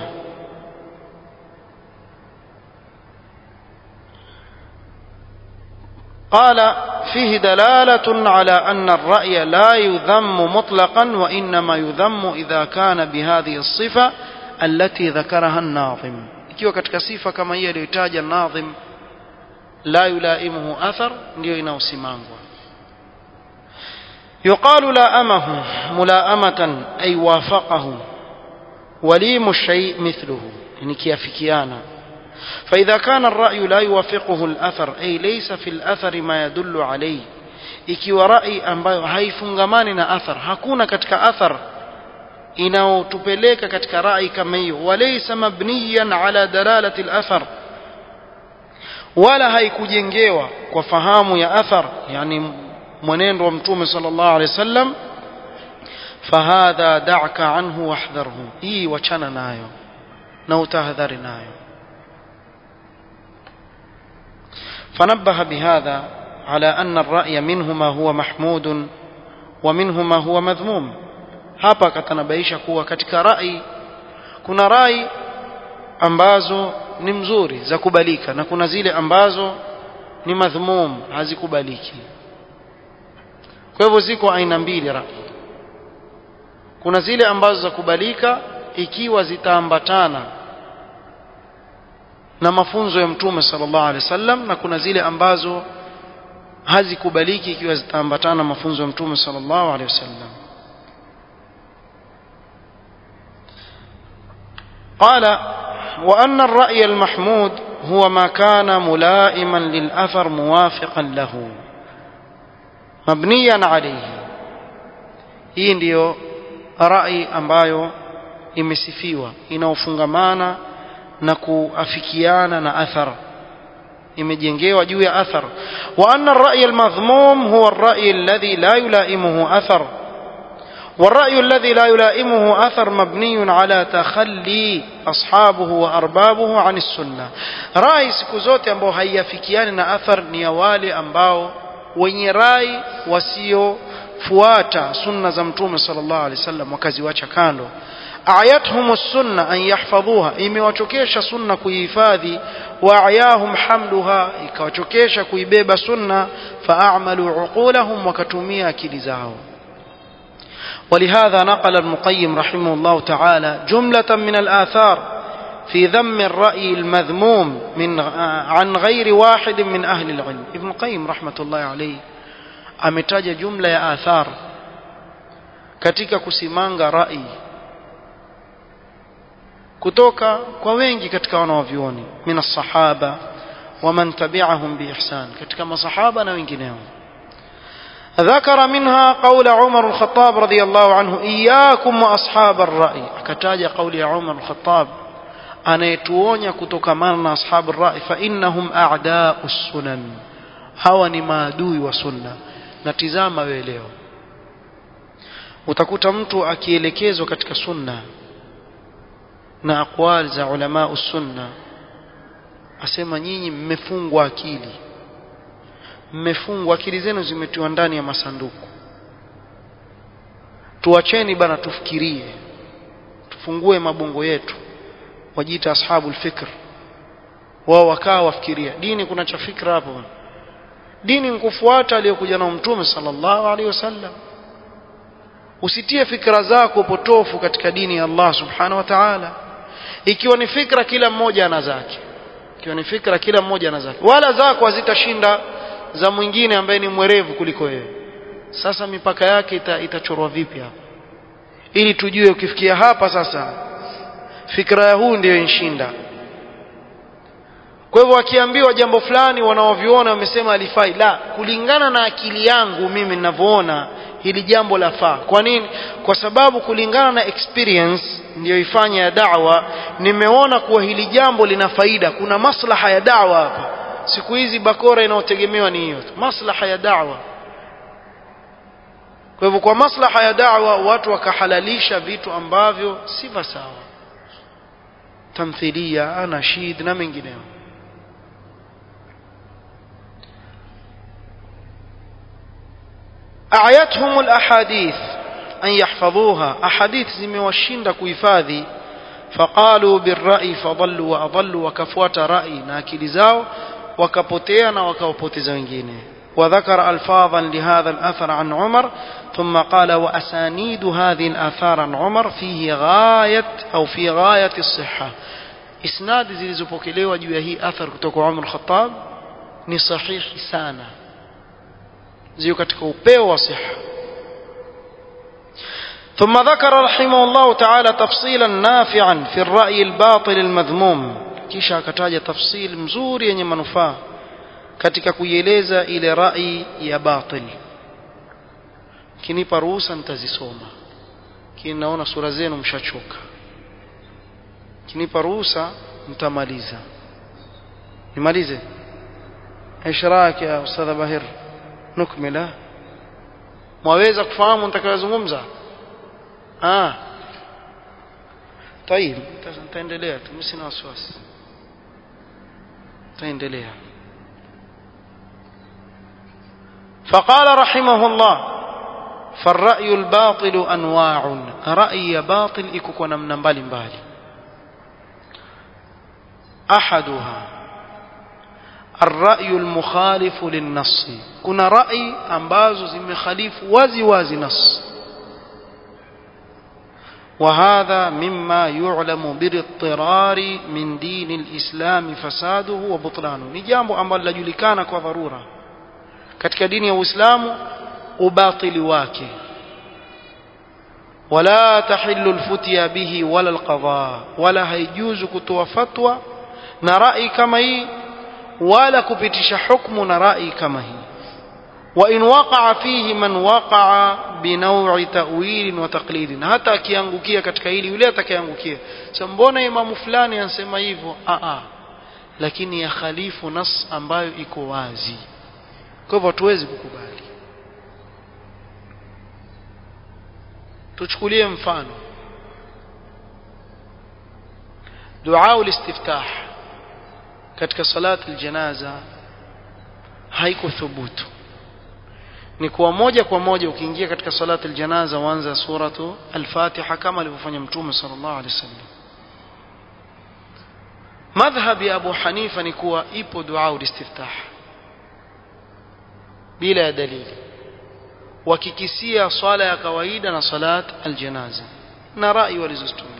قال فيه دلالة على أن الرأي لا يذم مطلقا وإنما يذم إذا كان بهذه الصفة التي ذكرها الناظم ikiwa katika sifa kama hii aliyotaja nadhim la yulaimuhu athar ndio inaosimangwa yuqalu laamahu mulaamatan ay wafaqahu walimu shay mithluhu yani kiafikiana فإذا كان الرأي لا يوافقه الأثر أي ليس في الأثر ما يدل عليه ikiwa rai ambayo haifungamani na athar hakuna katika athar inaotupeleka katika rai kama hiyo walaysa mabniyan ala dalalati al-athar wala haikujengewa kwa fahamu ya athar yani mwenendo wa mtume sallallahu alaihi wasallam fahadha da'ka anhu wahdharhu hii wachana nayo na utahadhari nayo فنبه بهذا على أن الرأي منه ما هو محمود ومنه ما هو مذموم hapa akatanabaisha kuwa katika rai kuna rai ambazo ni mzuri za kubalika na kuna zile ambazo ni madhmum hazikubaliki kwa hivyo ziko aina mbili rai kuna zile ambazo za kubalika ikiwa zitaambatana na mafunzo ya mtume sallallahu alaihi wasallam na kuna zile ambazo hazikubaliki ikiwa zitaambatana na mafunzo ya mtume sallallahu alaihi wasallam قال وأن الرأي المحمود هو ما كان ملائما للأثر موافقا له مبنيا عليه hii ndiyo rai ambayo imesifiwa inaofungamana na kuafikiana na athar imejengewa juu ya athar wa anna ar-ra'y al-madhmum huwa ar-ra'y alladhi la yulaimuhu athar والرأي الذي لا يلائمه أثر مبني على تخلي أصحابه وأربابه عن السنة رأي siku zote ambao haiafikiani na athar ni ya wale ambao wenye rai wasiofuata sunna za mtume sallallahu alaihi wasallam wakaziwacha kando ayathum sunna an yahfadhuha imewachokesha sunna kuihifadhi wa ayahum hamluha ikawachokesha kuibeba sunna faamalu uqulahum wakatumia akili zao ولهذا نقل المقيم رحمه الله تعالى جملة من الآثار في ذم الرأي المذموم من عن غير واحد من أهل العلم ابن القيم رحمة الله عليه ametaja jumla ya athar katika kusimanga rai kutoka kwa wengi katika wanawavyuoni min as-sahaba wa man tabi'ahum bi ihsan katika masahaba na wengineo ذكر منها قول عمر الخطاب رضي الله عنه إياكم وأصحاب الرأي كتاج قول عمر الخطاب anayetuonya kutokamana na ashabu rai fa innahum a'da'u sunan hawa ni maadui wa sunna na tizama wewe leo utakuta mtu akielekezwa katika sunna na aqwal za ulama sunna asema nyinyi mmefungwa akili mmefungwa akili zenu zimetiwa ndani ya masanduku tuacheni bana tufikirie tufungue mabongo yetu wajiita ashabul fikr wao wakaa wafikiria dini kuna cha fikra hapo dini nkufuata aliyokuja na mtume sallallahu alaihi wasallam usitie fikra zako potofu katika dini ya Allah subhanahu wa ta'ala ikiwa ni fikra kila mmoja ana zake ikiwa ni fikra kila mmoja ana zake wala zako hazitashinda za mwingine ambaye ni mwerevu kuliko wewe sasa mipaka yake ita, itachorwa vipi hapa ili tujue ukifikia hapa sasa fikra ya huu ndiyo inshinda kwa hivyo akiambiwa jambo fulani wanaoviona wamesema alifai la kulingana na akili yangu mimi ninavyoona hili jambo lafaa kwa nini kwa sababu kulingana na experience ndiyo ifanya ya da'wa nimeona kuwa hili jambo lina faida kuna maslaha ya da'wa hapa siku hizi bakora inayotegemewa ni hiyo maslaha ya da'wa kwa hivyo kwa maslaha ya da'wa watu wakahalalisha vitu ambavyo si sawa tamthilia anashid na mengineyo أعيتهم الأحاديث أن يحفظوها أحاديث زموشين كويفاذي فقالوا بالرأي فضلوا وأضلوا وكفوات رأي ناكل زاو وكبوتينا وكبوتيز وengine وذكر ألفاظا لهذا الأثر عن عمر ثم قال وأسانيد هذه الآثار عن عمر فيه غاية أو في غاية الصحة إسناد zilizopokelewa juu ya hii athar kutoka Umar al-Khattab ni sahihi sana zio katika upeo wa siha ثم ذكر رحمه الله تعالى تفصيلا نافعا في الرأي الباطل المذموم kisha akataja tafsil mzuri yenye manufaa katika kuieleza ile rai ya batil kinipa ruhusa nitazisoma kini naona sura zenu mshachoka kinipa ruhusa mtamaliza nimalize ايش رايك يا استاذ باهر نكمله mwaweza kufahamu nitakayozungumza ah طيب nitaendelea tu msina wasiwasi taendelea فقال رحمه الله فالرأي الباطل أنواع رأي باطل إكو نمنا مبالي مبالي أحدها الرأي المخالف للنص كنا رأي أنباز زم خليف وازي وازي نص وهذا مما يعلم بالاضطرار من دين الإسلام فساده وبطلانه نجامو أمبال لجلكان وضرورة katika dini ya Uislamu ubatili wake wala tahillu alfutya bihi wala alqadha wala haijuzu kutoa fatwa na rai kama hii wala kupitisha hukumu na rai kama hii وإن وقع فيه من وقع بنوع تأويل وتقليد hata akiangukia katika hili yule atakayeangukia sasa mbona imamu fulani anasema hivyo a a lakini ya khalifu nas ambayo iko wazi kwa hivyo hatuwezi kukubali tuchukulie mfano dua ulistiftah katika salati aljanaza haiko thubutu ni kuwa moja kwa moja ukiingia katika salati aljanaza uanza suratu al-Fatiha kama alivyofanya mtume sallallahu alaihi wasallam madhhab ya Abu Hanifa ni kuwa ipo dua ulistiftah bila ya dalili wakikisia swala ya kawaida na salat aljanaza na rai walizozitumia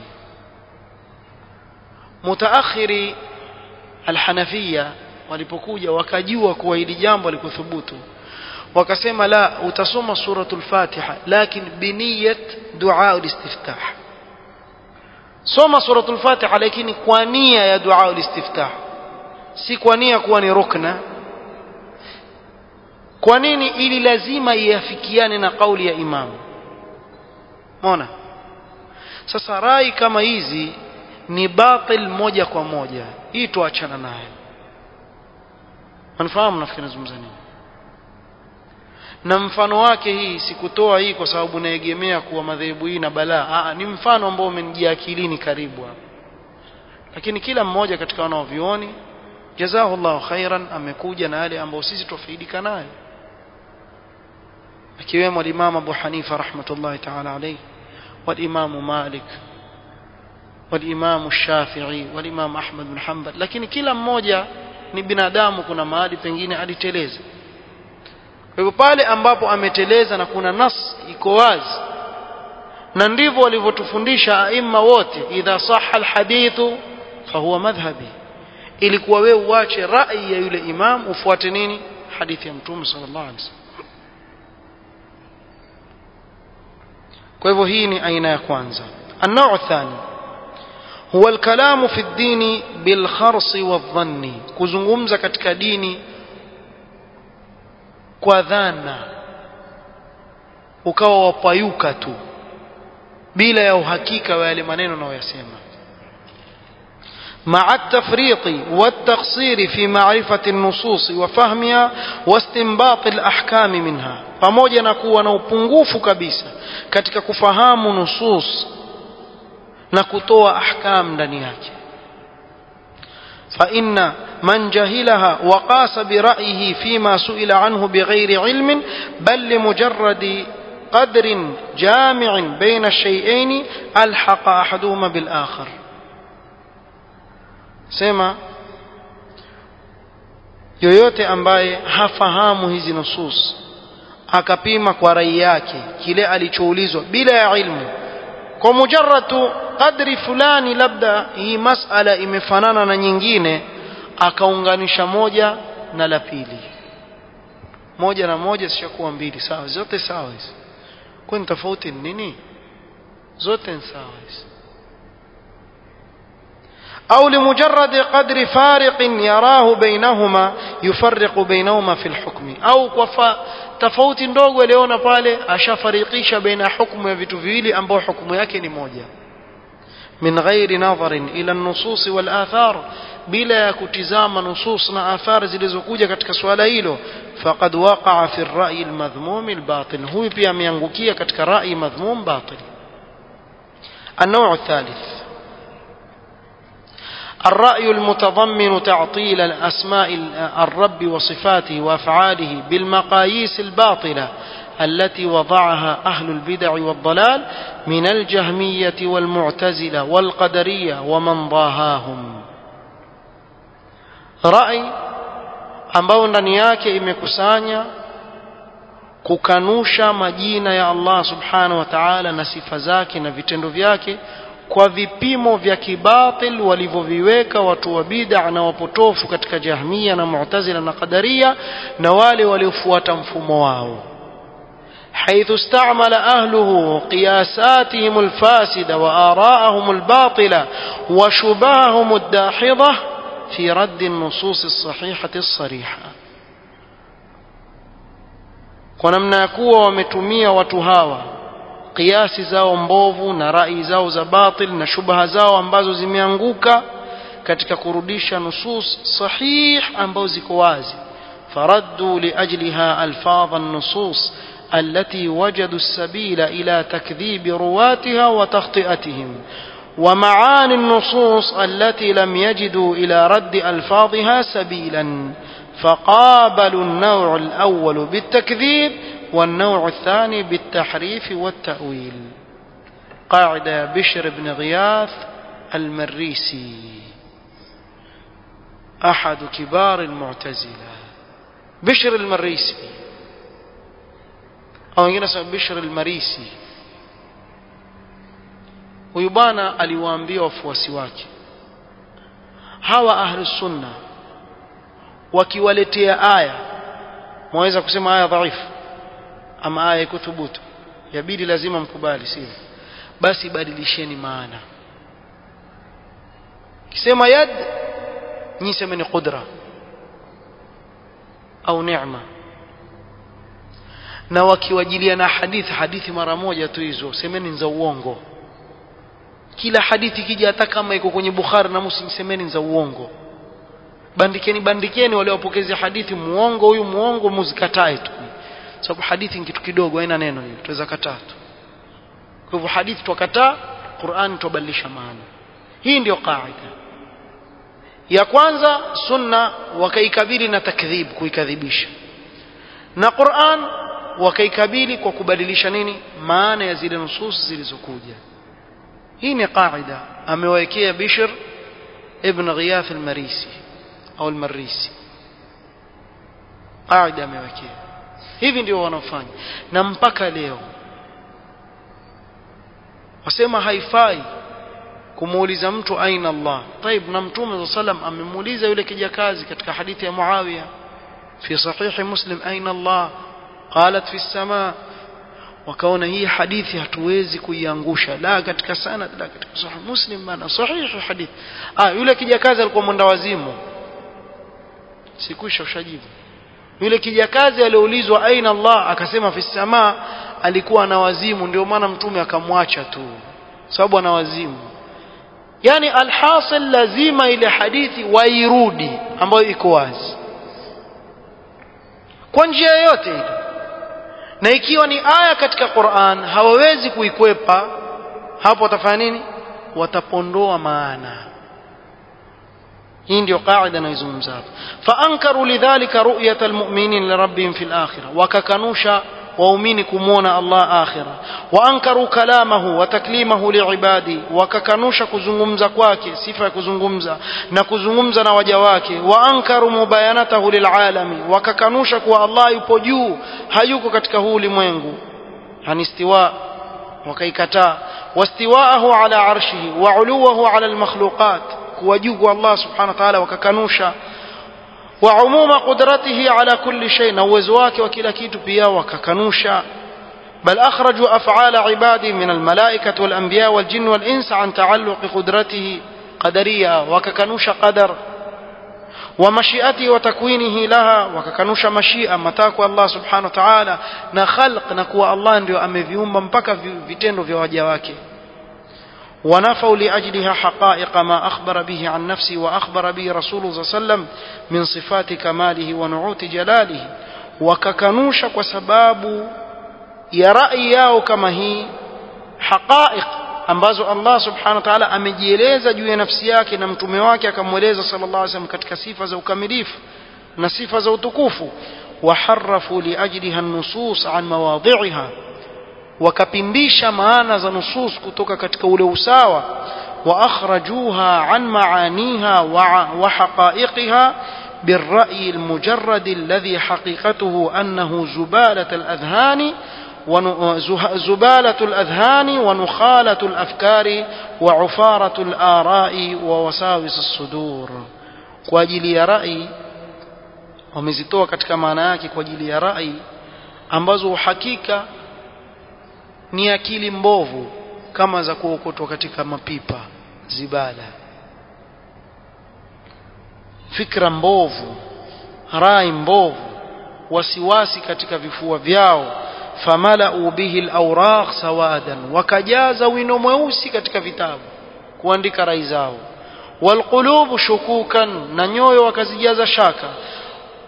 mutaakhiri alhanafia walipokuja wakajua kuwa hili jambo alikuthubutu wakasema la utasoma suratul fatiha lakini biniyat dua ulistiftah soma suratul fatiha lakini kwa nia ya dua ulistiftah si kwa nia kuwa ni rukna kwa nini ili lazima iafikiane na kauli ya imamu mona sasa rai kama hizi ni batil moja kwa moja hii tuachana nayo mnafahamu nafikiri nazungumza nini na mfano wake hii sikutoa hii kwa sababu naegemea kuwa madhehebu hii na balaa ni mfano ambao umenijia akilini karibu hapa lakini kila mmoja katika wanaovioni jazahullahu khairan amekuja na yale ambayo sisi tufaidika nayo akiwemo al-Imam Abu Hanifa rahmatullahi ta'ala alayhi wal-Imam Malik wal-Imam Shafi'i wal-Imam Ahmad bin Hanbal lakini kila mmoja ni binadamu kuna mahali pengine aliteleza kwa hivyo pale ambapo ameteleza na kuna nas iko wazi na ndivyo walivyotufundisha aima wote idha sahha alhadithu fahuwa madhhabi ilikuwa wewe uache rai ya yule imam ufuate nini hadithi ya mtume sallallahu alaihi wasallam kwa hivyo hii ni aina ya kwanza النوع الثاني هو الكلام في الدين بالخرص والظن kuzungumza katika dini kwa dhana ukawa wapayuka tu bila ya uhakika wa yale maneno unayoyasema مع التفريط والتقصير في معرفة النصوص وفهمها واستنباط الأحكام منها pamoja na kuwa na upungufu kabisa katika kufahamu nusus na kutoa ahkam ndani yake فإن من جهلها وقاس برأيه فيما سئل عنه بغير علم بل لمجرد قدر جامع بين الشيئين ألحق أحدهما بالآخر sema yoyote ambaye hafahamu hizi nusus akapima kwa rai yake kile alichoulizwa bila ya ilmu kwa mujarratu kadri fulani labda hii masala imefanana na nyingine akaunganisha moja na la pili moja na moja zishakuwa mbili sawa zote sawa hizi kwani tofauti ni nini zote ni sawa hizi أو لمجرد قدر فارق يراه بينهما يفرق بينهما في الحكم أو كفا tofauti ndogo aliona pale ashafarikisha baina hukumu ya vitu viwili ambao hukumu yake ni moja min ghairi nadharin ila nusus wal athar bila ya kutizama nusus na athar zilizokuja katika swala hilo faqad waqa'a fi ar-ra'yi al-madhmum al-batil huyu pia ameangukia katika rai madhmum batil النوع الثالث الرأي المتضمن تعطيل الأسماء الرب وصفاته وأفعاله بالمقاييس الباطلة التي وضعها أهل البدع والضلال من الجهمية والمعتزلة والقدرية ومن ضاهاهم رأي ambao ndani yake imekusanya kukanusha majina ya Allah subhanahu wa ta'ala na sifa zake na vitendo vyake kwa vipimo vya kibatil walivyoviweka watu wa bid'a na wapotofu katika jahmia na mu'tazila na qadaria na wale waliofuata mfumo wao حيث استعمل أهله قياساتهم الفاسدة وآراءهم الباطلة وشبههم الداحضة في رد النصوص الصحيحة الصريحة ونمنا يكون ومتمية وتهاوى kiasi zao mbovu na rai zao za batil na shubha zao ambazo zimeanguka katika kurudisha nusus sahih ambazo ziko wazi faraddu liajliha alfadh an-nusus التي وجدوا السبيل إلى تكذيب رواتها وتخطئتهم ومعاني النصوص التي لم يجدوا إلى رد ألفاظها سبيلا فقابلوا النوع الأول بالتكذيب والنوع الثاني بالتحريف والتأويل قاعدة بشر بن غياث المريسي أحد كبار المعتزلة بشر المريسي au wengine nasema Bishr al-Marisi huyu bwana aliwaambia wafuasi wake hawa ahlus sunna wakiwaletea aya mwaweza kusema aya dhaifu ama aya iko thubutu yabidi lazima mkubali sio basi badilisheni maana kisema yad nyi semeni qudra au neema na wakiwajilia na hadithi hadithi mara moja tu hizo semeni za uongo kila hadithi kija hata kama iko kwenye Bukhari na Muslim semeni za uongo bandikeni bandikeni wale wapokezi hadithi muongo huyu muongo muzikatae tu sababu hadithi ni kitu kidogo haina neno hiyo tuweza kataa tu kwa hivyo hadithi twakataa Qur'an tubadilisha maana hii ndio kaida ya kwanza sunna wakaikabili na takdhib kuikadhibisha na Qur'an wakaikabili kwa kubadilisha nini maana ya zile nusus zilizokuja hii ni qaida amewekea Bishr ibn Ghiyath al-Marisi au al-Marisi qaida amewekea hivi ndio wanafanya na mpaka leo wasema haifai kumuuliza mtu aina Allah طيب na mtume sallam amemuuliza yule kijakazi katika hadithi ya Muawiya fi sahihi Muslim aina Allah qalat fi samaa wakaona hii hadithi hatuwezi kuiangusha la katika sanad la katika sahih muslim bana sahihi hadith ah yule kijakazi alikuwa mwenda wazimu sikusha ushajibu yule kijakazi aliulizwa aina Allah akasema fi samaa alikuwa na wazimu ndio maana mtume akamwacha tu sababu ana wazimu yani alhasil lazima ile hadithi wairudi ambayo iko wazi kwa njia yoyote ile na ikiwa ni aya katika Qur'an hawawezi kuikwepa hapo watafanya nini watapondoa maana hii ndio qaida naizungumza hapa faankaru lidhalika ru'yata almu'minin lirabbihim fil akhirah wakakanusha waumini kumwona Allah akhira waankaru kalamahu wa taklimahu liibadi wakakanusha kuzungumza kwake sifa ya kuzungumza na kuzungumza na waja wake waankaru mubayanatahu lilalami wakakanusha kuwa Allah yupo juu hayuko katika huu ulimwengu yani istiwa wakaikataa wastiwaahu ala arshihi wa uluwahu ala almakhluqat kuwa juu kwa Allah subhanahu wa ta'ala wakakanusha وعموم قدرته على كل شيء نوزواك وكلا كيتو بيا وككنوشا بل أخرجوا أفعال عباده من الملائكة والأنبياء والجن والإنس عن تعلق قدرته قدرية وككنوش قدر ومشيئته وتكوينه لها وككنوش مشيئة متاكو الله سبحانه وتعالى نخلق نكوى الله ndio ameviumba mpaka vitendo vya waja wake ونفوا لأجلها حقائق ما أخبر به عن نفسه وأخبر به رسوله صلى الله عليه وسلم من صفات كماله ونعوت جلاله وككنوش وسباب يرأي yao kama hii حقائق ambazo Allah subhanahu wa ta'ala amejieleza juu ya nafsi yake na mtume wake akamweleza sallallahu alaihi wasallam katika sifa za ukamilifu na sifa za utukufu وحرفوا لأجلها النصوص عن مواضعها wakapindisha maana za nusus kutoka katika ule usawa wa akhrajuha an maaniha wa haqa'iqiha بالرأي المجرد الذي حقيقته أنه زبالة الأذهان زبالة الأذهان ونخالة الأفكار وعفارة الآراء ووساوس الصدور kwa ajili ya rai wamezitoa katika maana yake kwa ajili ya rai ambazo uhakika ni akili mbovu kama za kuokotwa katika mapipa zibala fikra mbovu rai mbovu wasiwasi katika vifua vyao famalau bihi alawraq sawadan wakajaza wino mweusi katika vitabu kuandika rai zao walqulubu shukukan na nyoyo wakazijaza shaka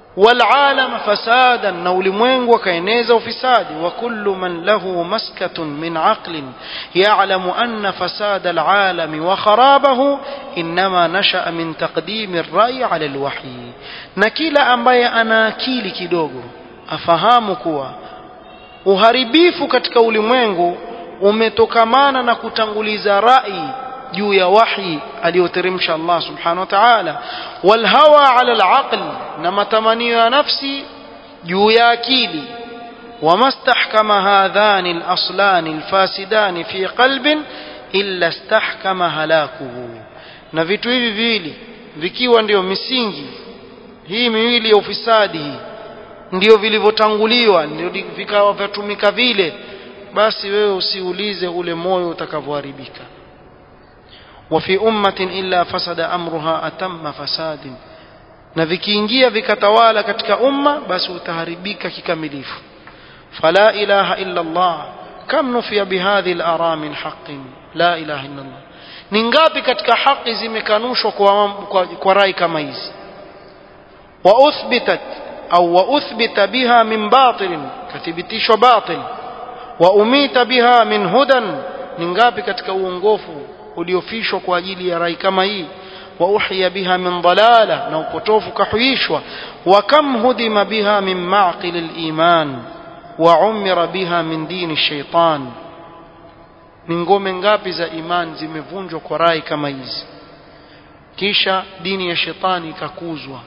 والعالم فسادا na ulimwengu akaeneza ufisadi wa kullu man lahu maskatun min aqlin ya'lamu anna fasad al'alam wa kharabahu inma nasha'a min taqdim ar-ra'y 'ala al-wahy na kila ambaye ana akili kidogo afahamu kuwa uharibifu katika ulimwengu umetokamana na kutanguliza rai juu ya wahi aliyoteremsha Allah subhanahu wa ta'ala wal hawa ala al-aql na matamanio ya nafsi juu ya akili ومستحكم هذان الأصلان الفاسدان في قلب إلا استحكم هلاكه na vitu hivi viwili vikiwa ndio misingi hii miwili ya ufisadi hii ndio vilivyotanguliwa ndio vikawa vyatumika vile basi wewe usiulize ule moyo utakavyoharibika وفي أمة إلا فسد أمرها أتم فساد na vikiingia vikatawala katika umma basi utaharibika kikamilifu fala ilaha illa Allah kam nufiya bihadhi al-ara min haqqin la ilaha illa Allah ni ngapi katika haki zimekanushwa kwa, kwa, kwa rai kama hizi wa uthbitat au wa uthbita biha min batil kathibitishwa batil wa umita biha min hudan ni ngapi katika uongofu uliofishwa kwa ajili ya rai kama hii وأحيي بها من ضلالة نوبتوف كحيشوة وكم هدم بها من معقل الإيمان وعمر بها من دين الشيطان ni ngome ngapi za imani zimevunjwa kwa rai kama hizi kisha dini ya shetani ikakuzwa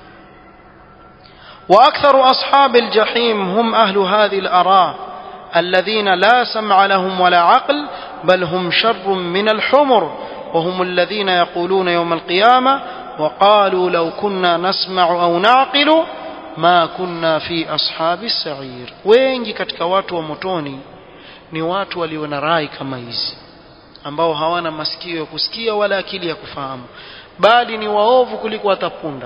واكثر اصحاب الجحيم هم اهل هذه الاراء الذين لا سمع لهم ولا عقل بل هم شر من الحمر وهم الذين يقولون يوم القيامة وقالوا لو كنا نسمع أو نعقل ما كنا في أصحاب السعير wengi katika watu wa motoni ni watu walio na rai kama hizi ambao hawana masikio ya kusikia wala akili ya kufahamu bali ni waovu kuliko hata punda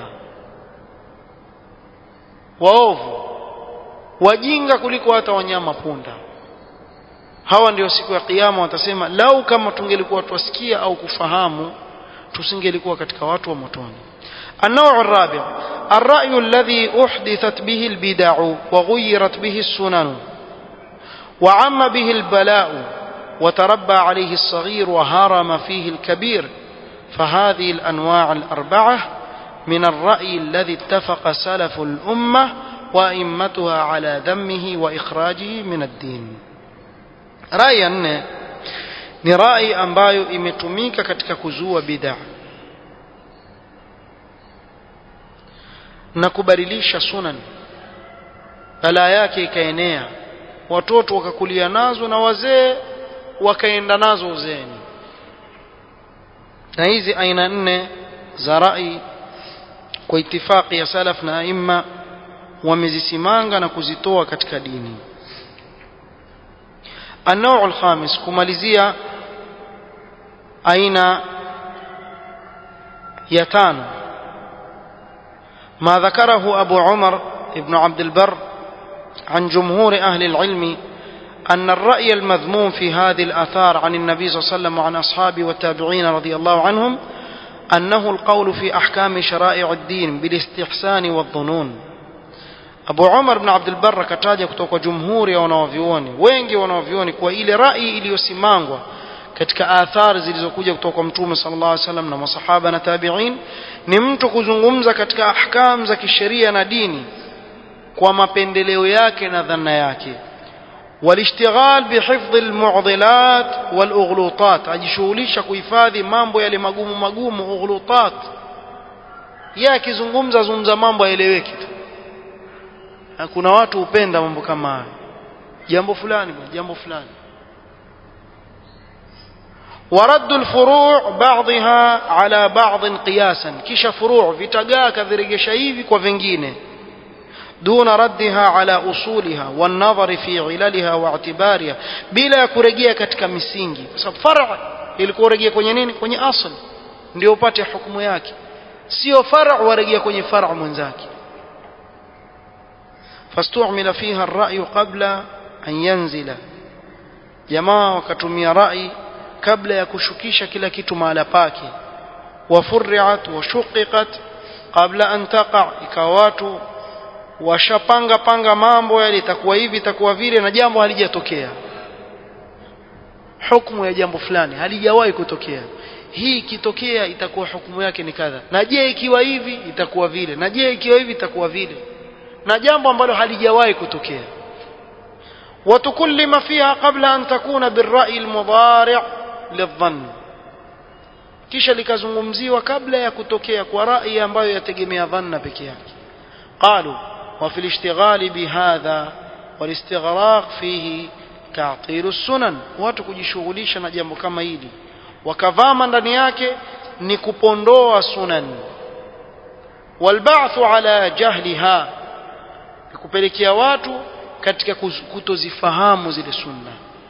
waovu wajinga kuliko hata wanyama punda hawa ndio siku ya kiyama watasema lau kama tungelikuwa twasikia au kufahamu tusingelikuwa katika watu wa motoni النوع الرابع الرأي الذي أحدثت به البدع وغيرت به السنن وعم به البلاء وتربى عليه الصغير وهرم فيه الكبير فهذه الأنواع الأربعة من الرأي الذي اتفق سلف الأمة وأئمتها على ذمه وإخراجه من الدين rai ya nne ni rai ambayo imetumika katika kuzua bid'a na kubadilisha sunan balaa yake ikaenea watoto wakakulia nazo na wazee wakaenda nazo uzeeni na hizi aina nne za rai kwa itifaki ya salaf na aima wamezisimanga na kuzitoa katika dini النوع الخامس كماليزيا أين يتان ما ذكره أبو عمر ابن عبد البر عن جمهور أهل العلم أن الرأي المذموم في هذه الآثار عن النبي صلى الله عليه وسلم وعن أصحابه والتابعين رضي الله عنهم أنه القول في أحكام شرائع الدين بالاستحسان والظنون Abu Umar ibn Abdul Barr akataja kutoka jumhuri ya wanawavyuoni wengi wanawavyuoni kwa ile rai iliyosimangwa katika athari zilizokuja kutoka kwa Mtume sallallahu alaihi wasallam na masahaba na tabi'in ni mtu kuzungumza katika ahkam za kisheria na dini kwa mapendeleo yake na dhana yake والاشتغال بحفظ المعضلات والاغلوطات ajishughulisha kuhifadhi mambo yale magumu magumu ughlutat yeye akizungumza zungumza mambo yaeleweke tu kuna watu hupenda mambo kama hayo jambo fulani jambo fulani ورد الفروع بعضها على بعض قياسا kisha furu' vitagaa kaviregesha hivi kwa vingine دون ردها على أصولها والنظر في عللها واعتبارها bila kurejea katika misingi kwa sababu far' ilikuwa rejea kwenye nini kwenye asl ndio upate hukumu yake sio far' warejea kwenye far' mwenzake فاستعمل فيها الرأي قبل أن ينزل جماعة وكتمي رأي قبل يكشكيش كلا كتو مالا باكي وفرعت وشققت قبل أن تقع إكوات washapanga panga mambo yale itakuwa hivi itakuwa vile na jambo halijatokea hukumu ya jambo fulani halijawahi kutokea hii ikitokea itakuwa hukumu yake ni kadha na je ikiwa hivi itakuwa vile na je ikiwa hivi itakuwa vile na jambo ambalo halijawahi kutokea وتكلم فيها قبل أن تكون بالرأي المضارع للظن kisha likazungumziwa kabla ya kutokea kwa rai ambayo yategemea dhanna peke yake qalu wa fil ishtighali bihadha wal istighraq fihi ta'til sunan watu kujishughulisha na jambo kama hili wakavama ndani yake ni kupondoa sunan walba'thu ala jahliha kupelekea watu katika kutozifahamu zile sunna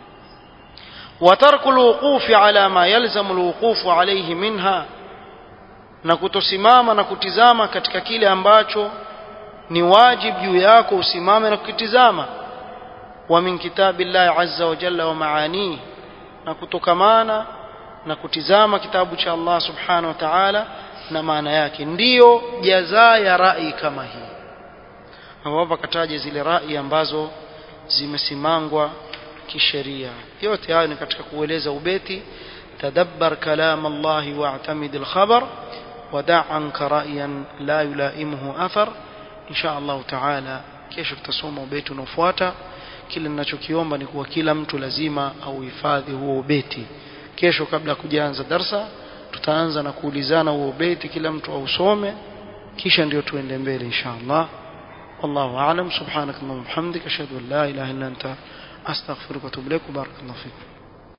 وترك الوقوف على ما يلزم الوقوف عليه منها na kutosimama na kutizama katika kile ambacho ni wajib juu yako usimame na kukitizama wa min kitabillahi azza wa jalla wa maani na kutokamana na kutizama kitabu cha Allah subhanahu wa ta'ala na maana yake ndiyo jazaa ya rai kama hii hapa kataja zile rai ambazo zimesimangwa kisheria yote hayo ni katika kueleza ubeti tadabbar kalam Allah wa'tamid al-khabar wada' anka ra'yan la yulaimuhu athar insha Allah taala kesho tutasoma ubeti unaofuata kile ninachokiomba ni kuwa kila mtu lazima auhifadhi huo ubeti kesho kabla ya kujaanza darsa tutaanza na kuulizana huo ubeti kila mtu ausome kisha ndio tuende mbele insha Allah والله أعلم سبحانك اللهم وبحمدك أشهد أن لا إله إلا أنت أستغفرك وأتوب إليك وبارك الله فيك